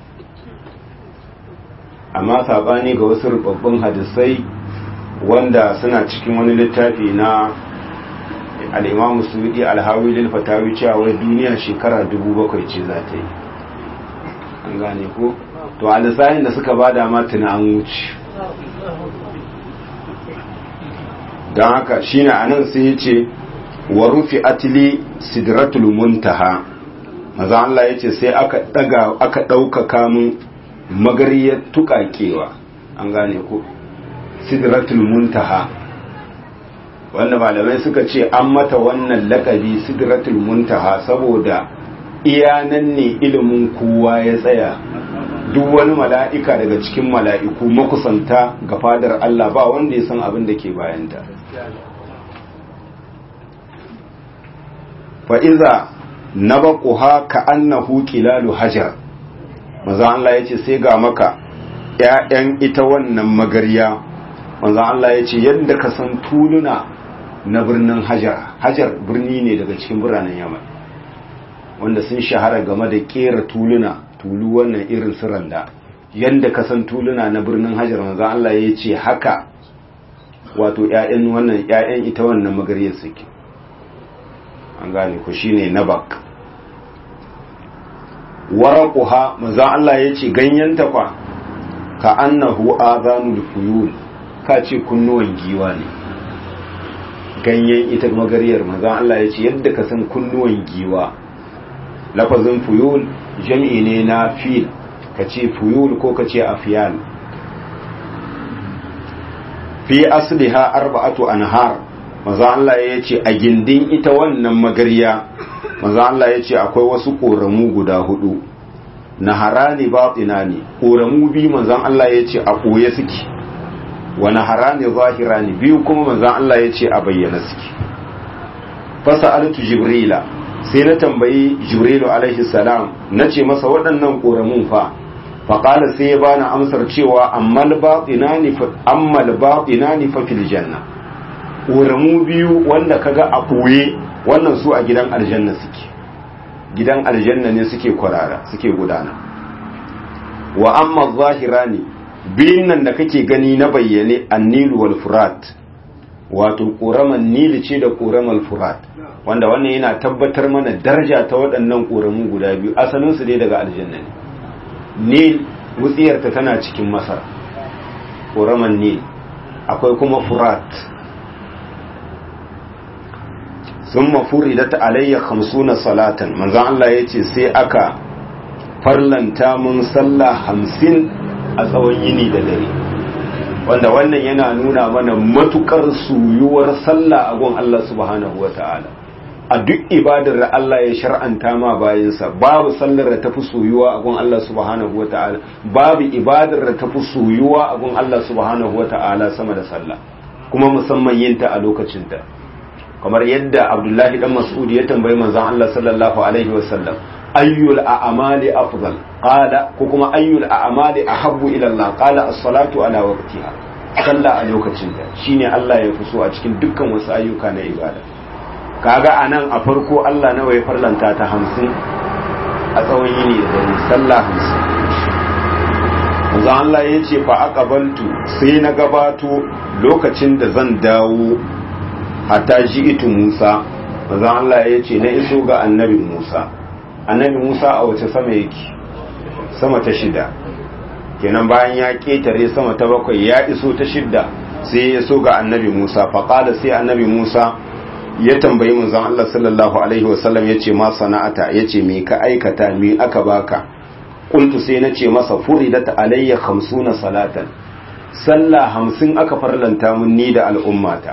amma sabani ga wasu rubabban hadisai wanda suna cikin wani littafi na al'imamu suudi alhawi lil fatawi cewa wai duniya shekara dubu bakwai ce za ta yi an gane ko to a lissahin da suka bada ma tuna an wuce don haka shine anan sai ya ce wa rufi atili sidratul muntaha maza Allah ya ce sai aka daga aka ɗaukaka mun magariyar tuƙaƙewa an gane ko sidratul muntaha wanda malamai suka ce an mata wannan lakabi sidratul muntaha saboda iya nan ne ilimin kowa ya tsaya duk wani mala'ika daga cikin mala'iku makusanta ga fadar Allah ba wanda ya san abin da ke bayanta fa'iza na baƙuha ka annahu ƙilalu hajar maza Allah ya ce sai ga maka ‘ya'yan ita wannan magarya maza Allah ya ce yadda ka san tuluna na birnin hajar hajar birni ne daga cikin biranen yaman wanda sun shahara game da ƙera tuluna tulu wannan irin su randa yadda ka san tuluna na birnin hajar maza Allah ya ce haka wato ‘ya'yan wannan ‘ya'yan ita wannan magarya suke an gane ku shine nabak waraquha manzo Allah yace ganyenta kwa ka annahu azanul fuyul ka ce kunnuwan giwa ne ganyen ita magariyar manzo Allah yace yadda ka san kunnuwan giwa lafazin fuyul jami'i ne na fil ka ce fuyul ko ka ce afiyal fi asliha arba'atu anhar maza Allah ya ce a gindin ita wannan magarya maza Allah ya ce akwai wasu ƙoramu guda hudu na harani batina ne ƙoramu biyu manzan Allah ya ce a ɓoye suke wa na harani zahira ne biyu kuma manzan Allah ya ce a bayyana suke fasa altu jibrila sai na tambayi jibrilu alaihi salam na ce masa waɗannan ƙoramun fa faƙala sai ya bani amsar cewa ammal batina ni fa fil janna ƙoramu biyu wanda kaga a ɓoye wannan su a gidan aljanna suke gidan aljanna ne suke kwarara suke gudana wa amma zahirani biyun nan da kake gani na bayyane annilu wal furat wato ƙoraman nili ce da ƙoraman furat wanda wannan yana tabbatar mana daraja ta waɗannan ƙoramu guda biyu asalinsu dai daga aljanna ne nil wutsiyarta tana cikin masar ƙoraman nil akwai kuma furat sun mafuri da alayya hamsuna salatan manzan Allah ya ce sai aka farlanta mun sallah hamsin a tsawon yini da dare wanda wannan yana nuna mana matukar suyuwar sallah a gun Allah subhanahu wata'ala a duk ibadar da Allah ya shar'anta ma bayansa babu sallar da tafi soyuwa a gun Allah subhanahu wata'ala babu ibadar da tafi soyuwa a gun Allah subhanahu wata'ala sama da sallah kuma musamman yin ta a lokacin ta kamar yadda Abdullahi dan Mas'ud ya tambayi manzon Allah sallallahu alaihi wasallam ayyul a'mali afdal qala ko kuma ayyul a'mali ahabbu ila Allah qala as-salatu ala waqtiha sallah a lokacin ta shine Allah ya fi so a cikin dukkan wasu ayyuka na ibada kaga anan a farko Allah nawa ya farlanta ta 50 a tsawon yini da sallah 50 manzo Allah ya ce fa aqabaltu sai na gabato lokacin da zan dawo hatta ji'itu Musa manzo Allah ya ce na iso ga annabi Musa annabi Musa a wace sama yake sama ta shida kenan bayan ya ketare sama ta bakwai ya iso ta shidda sai ya so ga annabi Musa faqala sai annabi Musa ya tambayi manzon Allah sallallahu alaihi wasallam yace ma sana'ata yace me ka aikata me aka baka qultu sai nace masa furidat alayya 50 salatan sallah 50 aka farlanta mun ni da al'ummata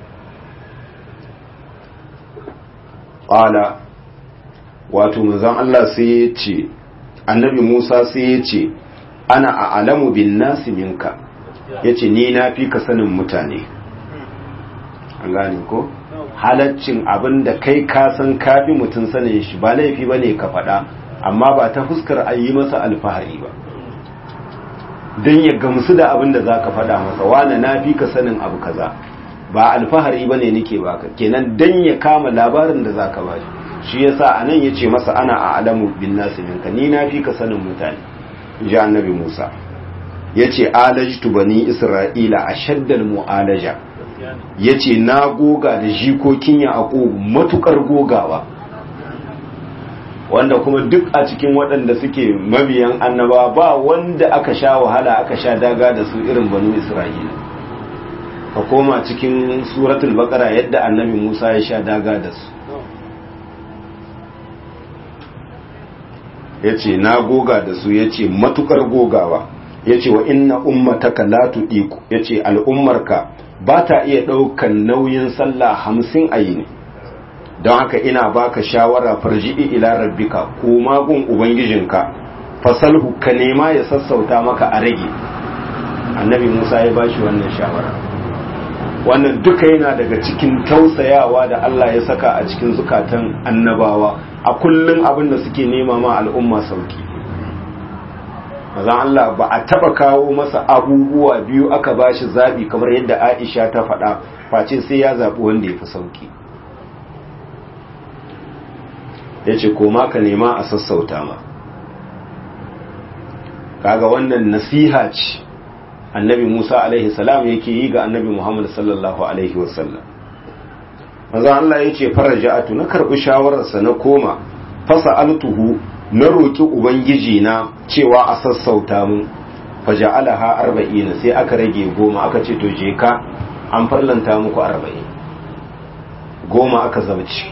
qala wato manzon Allah sai ya ce annabi Musa sai ya ce ana a'lamu bin nasi minka yace ni na fi ka sanin mutane an gane ko halaccin abin da kai ka san kafi mutum sanin shi ba laifi bane ka faɗa amma ba ta fuskar a yi masa alfahari ba don ya gamsu da abin da za ka faɗa masa wane na fi ka sanin abu kaza ba alfahari ba ne nike baka kenan don ya kama labarin da za ka ba shi shi yasa a nan ya ce masa ana a alamu bin nasu minka ni na fi ka sanin mutane ji annabi musa ya ce alajtu bani isra'ila a shaddal mu'alaja ya ce na goga da jikokin ya matukar gogawa wanda kuma duk a cikin waɗanda suke mabiyan annaba ba wanda aka sha wahala aka sha daga da su irin banu isra'ila ka koma cikin suratul baqara yadda annabi musa ya sha daga da su ya ce na goga da su ya ce matukar gogawa ya ce wa inna ummataka la tuɗiku ya ce al'ummarka ba ta iya ɗaukan nauyin sallah hamsin a yi ne don haka ina baka shawara farji'i ila rabbika ko magun ubangijinka fasalhu ka nema ya sassauta maka a rage annabi musa ya bashi wannan shawara wannan duka yana daga cikin tausayawa da allah ya saka a cikin zukatan annabawa a kullum abin da suke nema ma al'umma sauki mazan Allah ba a taba kawo masa abubuwa biyu aka bashi zabi kamar yadda Aisha ta faɗa face sai ya zaɓi wanda ya fi sauki ya ce koma ka nema a sassauta ma kaga wannan nasiha ce annabi Musa alaihi salam yake yi ga annabi Muhammad sallallahu alaihi wasallam mazan Allah ya ce faraja'atu na karɓi shawararsa na koma fasa altuhu na roƙi ubangiji na cewa a sassauta mun faja'alaha arba'ina sai aka rage goma aka ce to je ka an farlanta muku arba'in goma aka zabci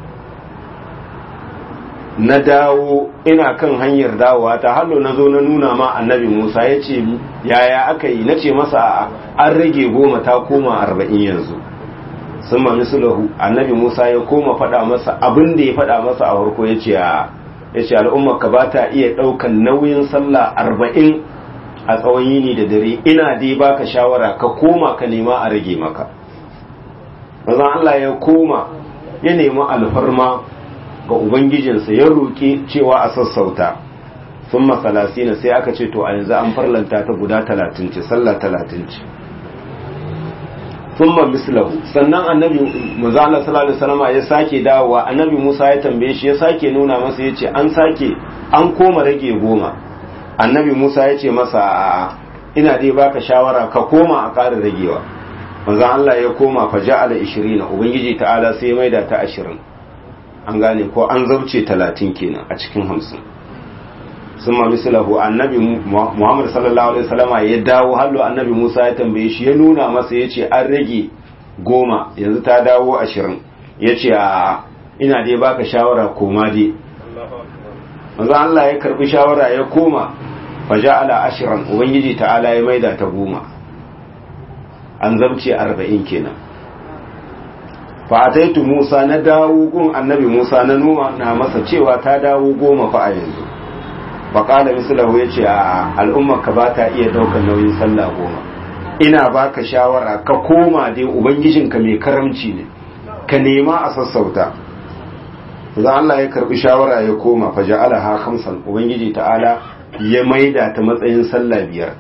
na dawo ina kan hanyar dawowa ta hallo na zo na nuna ma annabi musa ya ce yaya aka yi na ce masa an rage goma ta koma arba'in yanzu sun ma misulahu annabi musa ya koma faɗa masa abin da ya faɗa masa a farko ya ce ya ce al'ummarka ba ta iya ɗaukan nauyin sallah arba'in a tsawon yini da dare ina dai baka shawara ka koma ka nema a rage maka bazan Allah ya koma ya nemi alfarma ga ubangijinsa ya roƙi cewa a sassauta sun masalasina sai aka ce to a yanzu an farlanta ta guda talatin ce sallah talatin ce thumma mislahu sannan annabi manzo Allah sallallahu alaihi wasallam ya sake dawowa annabi Musa ya tambaye shi ya sake nuna masa yace an sake an koma rage goma annabi Musa ya ce masa ina dai baka shawara ka koma a ƙara ragewa manzo Allah ya koma fa ja'ala 20 ubangiji ta'ala sai ya maida ta 20 an gane ko an zauce 30 kenan a cikin 50 summa mislahu annabi Muhammad sallallahu alaihi wasallama ya dawo hallo annabi Musa ya tambaye shi ya nuna masa yace an rage goma yanzu ta dawo 20 yace a ina dai baka shawara koma dai manzo Allah ya karbi shawara ya koma faja'ala ashiran ubangiji ta'ala ya maida ta goma an zamce arba'in kenan fa ataitu Musa na dawo gun annabi Musa na numa na masa cewa ta dawo goma fa a yanzu fa qala mislahu yace a al'ummar ka ba ta iya daukar nauyin sallah goma ina baka shawara ka koma dai ubangijinka mai karamci ne ka nema a sassauta za Allah ya karbi shawara ya koma fa ja'alaha khamsan ubangiji ta'ala ya maida ta matsayin sallah biyar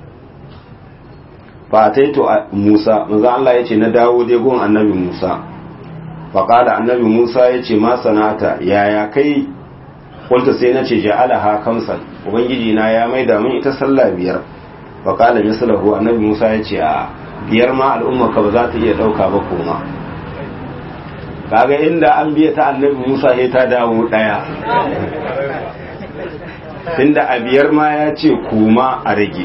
fa taito Musa manzo Allah yace na dawo dai gon annabi Musa fa qala annabi Musa yace ma sanata yaya kai kunta sai nace ja'alaha khamsan ubangiji na ya maida min ita sallah biyar fa qala mislahu annabi Musa yace a biyar ma al'umma ka ba za ta iya dauka ba koma kaga inda an biya ta annabi Musa sai ta dawo daya tunda a biyar ma ya ce kuma a rage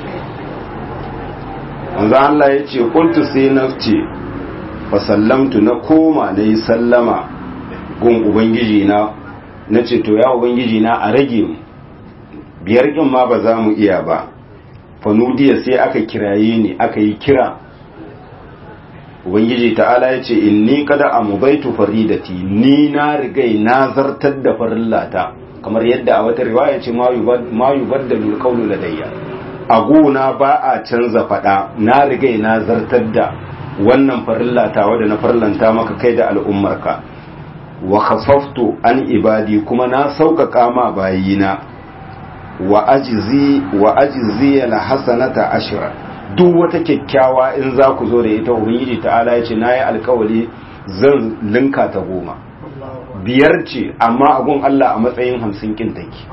wanzu Allah ya ce kuntu sai na ce fa sallamtu na koma na yi sallama gun ubangiji na na ce to ya ubangiji na a rage mu biyar kin ma ba za mu iya ba fanudiya sai aka kiraye ni aka yi kira ubangiji ta'ala ya ce inni kada amubaitu faridati ni na rigai na zartar da farillata kamar yadda a wata riwaya ce ma yubaddalu alqawlu ladayya a gona ba a canza fada na rigai na zartar da wannan farillata wadda na farlanta maka kai da al'ummarka wa khafaftu an ibadi kuma na sauƙaƙa ma bayina wa ajizi wa ajizi la hasanata ashra duk wata kyakkyawa in za ku zo da ita ubangiji ta'ala ya ce na yi alkawali zan linka ta goma biyar ce amma abun Allah a matsayin hamsin kin take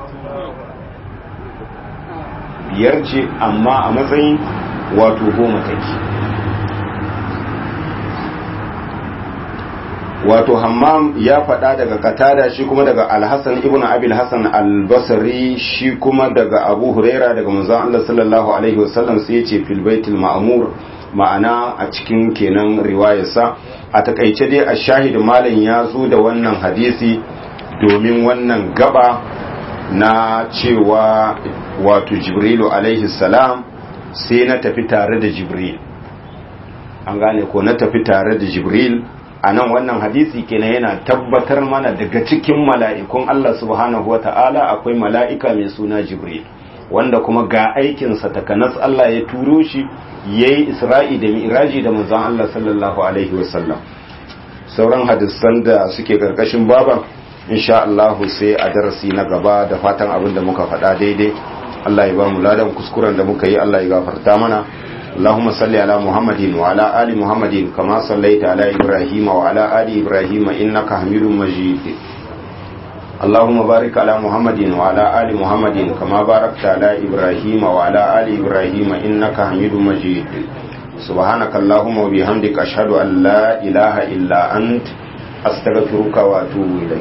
biyar ce amma a matsayin wato goma take wato hammam ya faɗa daga katada shi kuma daga alhassan ibn abil hassan albasari shi kuma daga abu huraira daga manzon Allah sallallahu alaihi wasallam sai ya ce fil baitul ma'mur ma'ana a cikin kenan riwayarsa a takaice dai a shahid malam ya zo da wannan hadisi domin wannan gaba na cewa wato jibrilu alaihi salam sai na tafi tare da jibril an gane ko na tafi tare da jibril a nan wannan hadisi kenan yana tabbatar mana daga cikin mala'ikun Allah subhanahu wata'ala akwai mala'ika mai suna jibril wanda kuma ga aikinsa takanas Allah ya turo shi ya yi isra'i da mi'raji da manzon Allah sallallahu alaihi wasallam sauran hadisan da suke karkashin baban insha Allah sai a darasi na gaba da fatan abin da muka faɗa daidai Allah ya ba mu ladan kuskuren da muka yi Allah ya gafarta mana اللهم صل على محمد وعلى آل محمد كما صليت على إبراهيم وعلى آل إبراهيم إنك حميد مجيد اللهم بارك على محمد وعلى آل محمد كما باركت على إبراهيم وعلى آل إبراهيم إنك حميد مجيد سبحانك اللهم وبحمدك أشهد أن لا إله إلا أنت أستغفرك وأتوب إليك